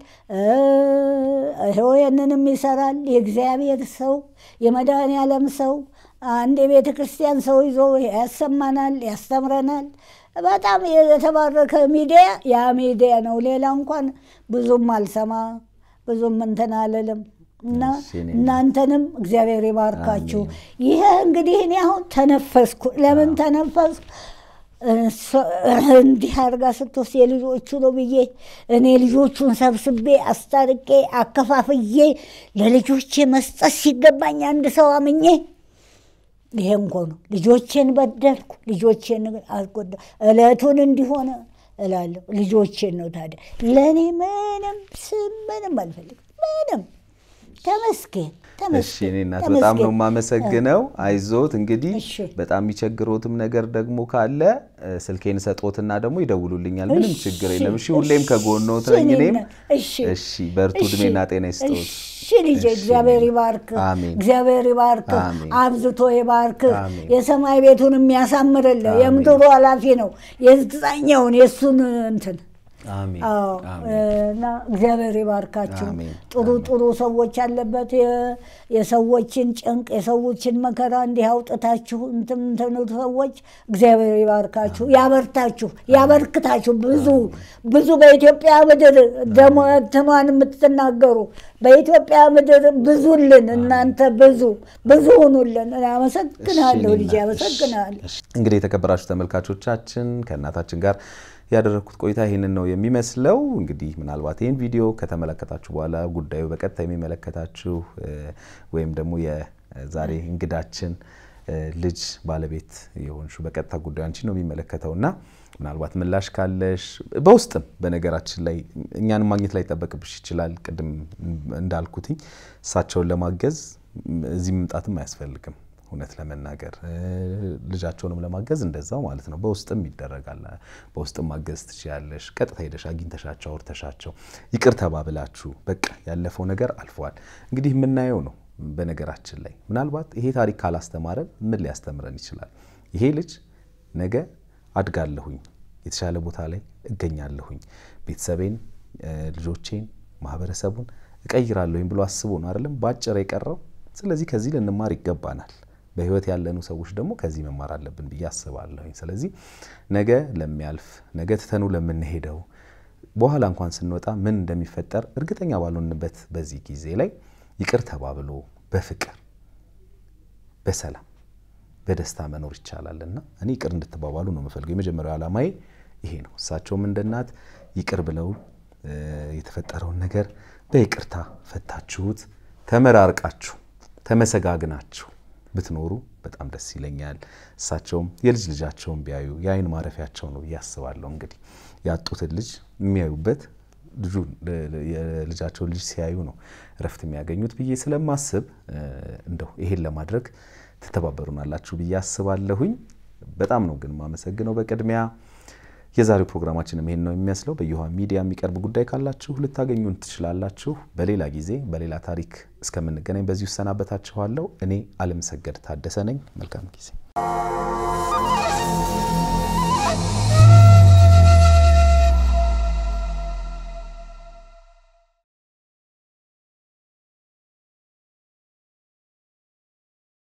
Speaker 1: ይኸው ያንንም ይሰራል። የእግዚአብሔር ሰው የመድኃኔዓለም ሰው አንድ የቤተ ክርስቲያን ሰው ይዞ ያሰማናል፣ ያስተምረናል። በጣም የተባረከ ሚዲያ ያ ሚዲያ ነው። ሌላ እንኳን ብዙም አልሰማ ብዙም እንትን አልልም እና
Speaker 2: እሺ፣ እኔ
Speaker 1: እናንተንም እግዚአብሔር ይባርካችሁ። ይሄ እንግዲህ እኔ አሁን ተነፈስኩ። ለምን ተነፈስኩ? እሷ- እንዲህ አድርጋ ስትወስድ የልጆቹ ነው ብዬ እኔ ልጆቹን ሰብስቤ አስታርቄ አከፋፍዬ ለልጆቼ መስጠት ሲገባኝ አንድ ሰው አምኜ ይሄ እንኮ ነው። ልጆቼን በደልኩ፣ ልጆቼን አስጎዳ፣ እለቱን እንዲሆነ እላለሁ። ልጆቼን ነው ታዲያ ለእኔ ምንም ስም ምንም አልፈልግም። ምንም ተመስገን
Speaker 2: እሺ
Speaker 1: ተመስገን
Speaker 2: እኔ እናት በጣም ነው
Speaker 1: ተመስገን።
Speaker 2: የማመሰግነው። አይዞት እንግዲህ
Speaker 1: እሺ።
Speaker 2: በጣም የሚቸግሮትም ነገር ደግሞ ካለ እ፣ ስልኬን ሰጦትና ደግሞ ይደውሉልኛል። ምንም
Speaker 1: እሺ፣
Speaker 2: ችግር የለም። እሺ ሁሌም ከጎኖት
Speaker 1: እሺ፣
Speaker 2: ነኝ እኔም።
Speaker 1: እኔና- እሺ
Speaker 2: እሺ በርቱ፣
Speaker 1: እሺ፣
Speaker 2: እድሜና ጤና ይስጠዎት።
Speaker 1: እሺ ልጄ፣ እግዚአብሔር ይባርክ፣
Speaker 2: አሜን።
Speaker 1: እግዚአብሔር ይባርክ፣
Speaker 2: አሜን።
Speaker 1: አብዝቶ ይባርክ።
Speaker 2: አሜን።
Speaker 1: የሰማይ ቤቱን የሚያሳምርልህ
Speaker 2: አሜን።
Speaker 1: የምድሩ ኃላፊ ነው። የዛኛውን የእሱን እንትን
Speaker 2: አሜን
Speaker 1: አዎ
Speaker 2: አሜን።
Speaker 1: እና እግዚአብሔር ይባርካችሁ።
Speaker 2: አሜን፣
Speaker 1: ጥሩ ጥሩ ሰዎች ያለበት የ- የሰዎችን ጭንቅ የሰዎችን መከራ እንዲህ አውጥታችሁ እንትን እንትኑ ሰዎች እግዚአብሔር ይባርካችሁ፣ ያበርታችሁ፣ ያበርክታችሁ። ብዙ ብዙ በኢትዮጵያ ምድር ደሞ እንትኗን የምትናገሩ በኢትዮጵያ ምድር ብዙልን እናንተ ብዙ ብዙ ሁኑልን። አመሰግናለሁ ልጄ፣ አመሰግናለሁ።
Speaker 2: እንግዲህ የተከበራችሁ ተመልካቾቻችን ከእናታችን ጋር ያደረግኩት ቆይታ ይህንን ነው የሚመስለው። እንግዲህ ምናልባት ይህን ቪዲዮ ከተመለከታችሁ በኋላ ጉዳዩ በቀጥታ የሚመለከታችሁ እ፣ ወይም ደግሞ የዛሬ እንግዳችን እ፣ ልጅ ባለቤት የሆንሽው በቀጥታ ጉዳዩ አንቺ ነው የሚመለከተው እና ምናልባት ምላሽ ካለሽ በውስጥም በነገራችን ላይ እኛን ማግኘት ላይ ይጠበቅብሽ ይችላል። ቅድም እንዳልኩትኝ እሳቸውን ለማገዝ እዚህ መምጣትም አያስፈልግም። እውነት ለመናገር እ፣ ልጃቸውንም ለማገዝ እንደዛው ማለት ነው። በውስጥም ይደረጋል። በውስጥም ማገዝ ትችያለሽ። ቀጥታ ሄደሽ አግኝተሻቸው አውርተሻቸው ይቅር ተባብላችሁ በቃ ያለፈው ነገር አልፈዋል። እንግዲህ የምናየው ነው። በነገራችን ላይ ምናልባት ይሄ ታሪክ ካላስተማረን ምን ሊያስተምረን ይችላል? ይሄ ልጅ ነገ አድጋለሁኝ፣ የተሻለ ቦታ ላይ እገኛለሁኝ፣ ቤተሰቤን፣ እ፣ ልጆቼን፣ ማህበረሰቡን እቀይራለሁኝ ብሎ አስቦ ነው አይደለም በአጭር የቀረው። ስለዚህ ከዚህ ልንማር ይገባናል። በህይወት ያለኑ ሰዎች ደግሞ ከዚህ መማር አለብን ብዬ አስባለሁኝ። ስለዚህ ነገ ለሚያልፍ ነገ ትተኑ ለምንሄደው በኋላ እንኳን ስንወጣ ምን እንደሚፈጠር እርግጠኛ ባልሆንበት በዚህ ጊዜ ላይ ይቅር ተባብሎ በፍቅር በሰላም በደስታ መኖር ይቻላል እና እኔ ይቅር እንድትባባሉ ነው የምፈልገው። የመጀመሪያው ዓላማዬ ይሄ ነው። እሳቸውም እንደ እናት ይቅር ብለው እ፣ የተፈጠረውን ነገር በይቅርታ ፈታችሁት፣ ተመራርቃችሁ ተመሰጋግናችሁ ብትኖሩ በጣም ደስ ይለኛል። እሳቸውም የልጅ ልጃቸውን ቢያዩ የአይን ማረፊያቸው ነው ብዬ አስባለሁ። እንግዲህ ያጡትን ልጅ የሚያዩበት ልጁ የልጃቸውን ልጅ ሲያዩ ነው እረፍት የሚያገኙት ብዬ ስለማስብ እ፣ እንደው ይሄን ለማድረግ ትተባበሩናላችሁ ብዬ አስባለሁኝ። በጣም ነው ግን የማመሰግነው በቅድሚያ የዛሬው ፕሮግራማችንም ይሄን ነው የሚመስለው። በየውሃ ሚዲያ የሚቀርብ ጉዳይ ካላችሁ ልታገኙን ትችላላችሁ። በሌላ ጊዜ በሌላ ታሪክ እስከምንገናኝ በዚሁ እሰናበታችኋለሁ። እኔ አለምሰገድ ታደሰ ነኝ። መልካም ጊዜ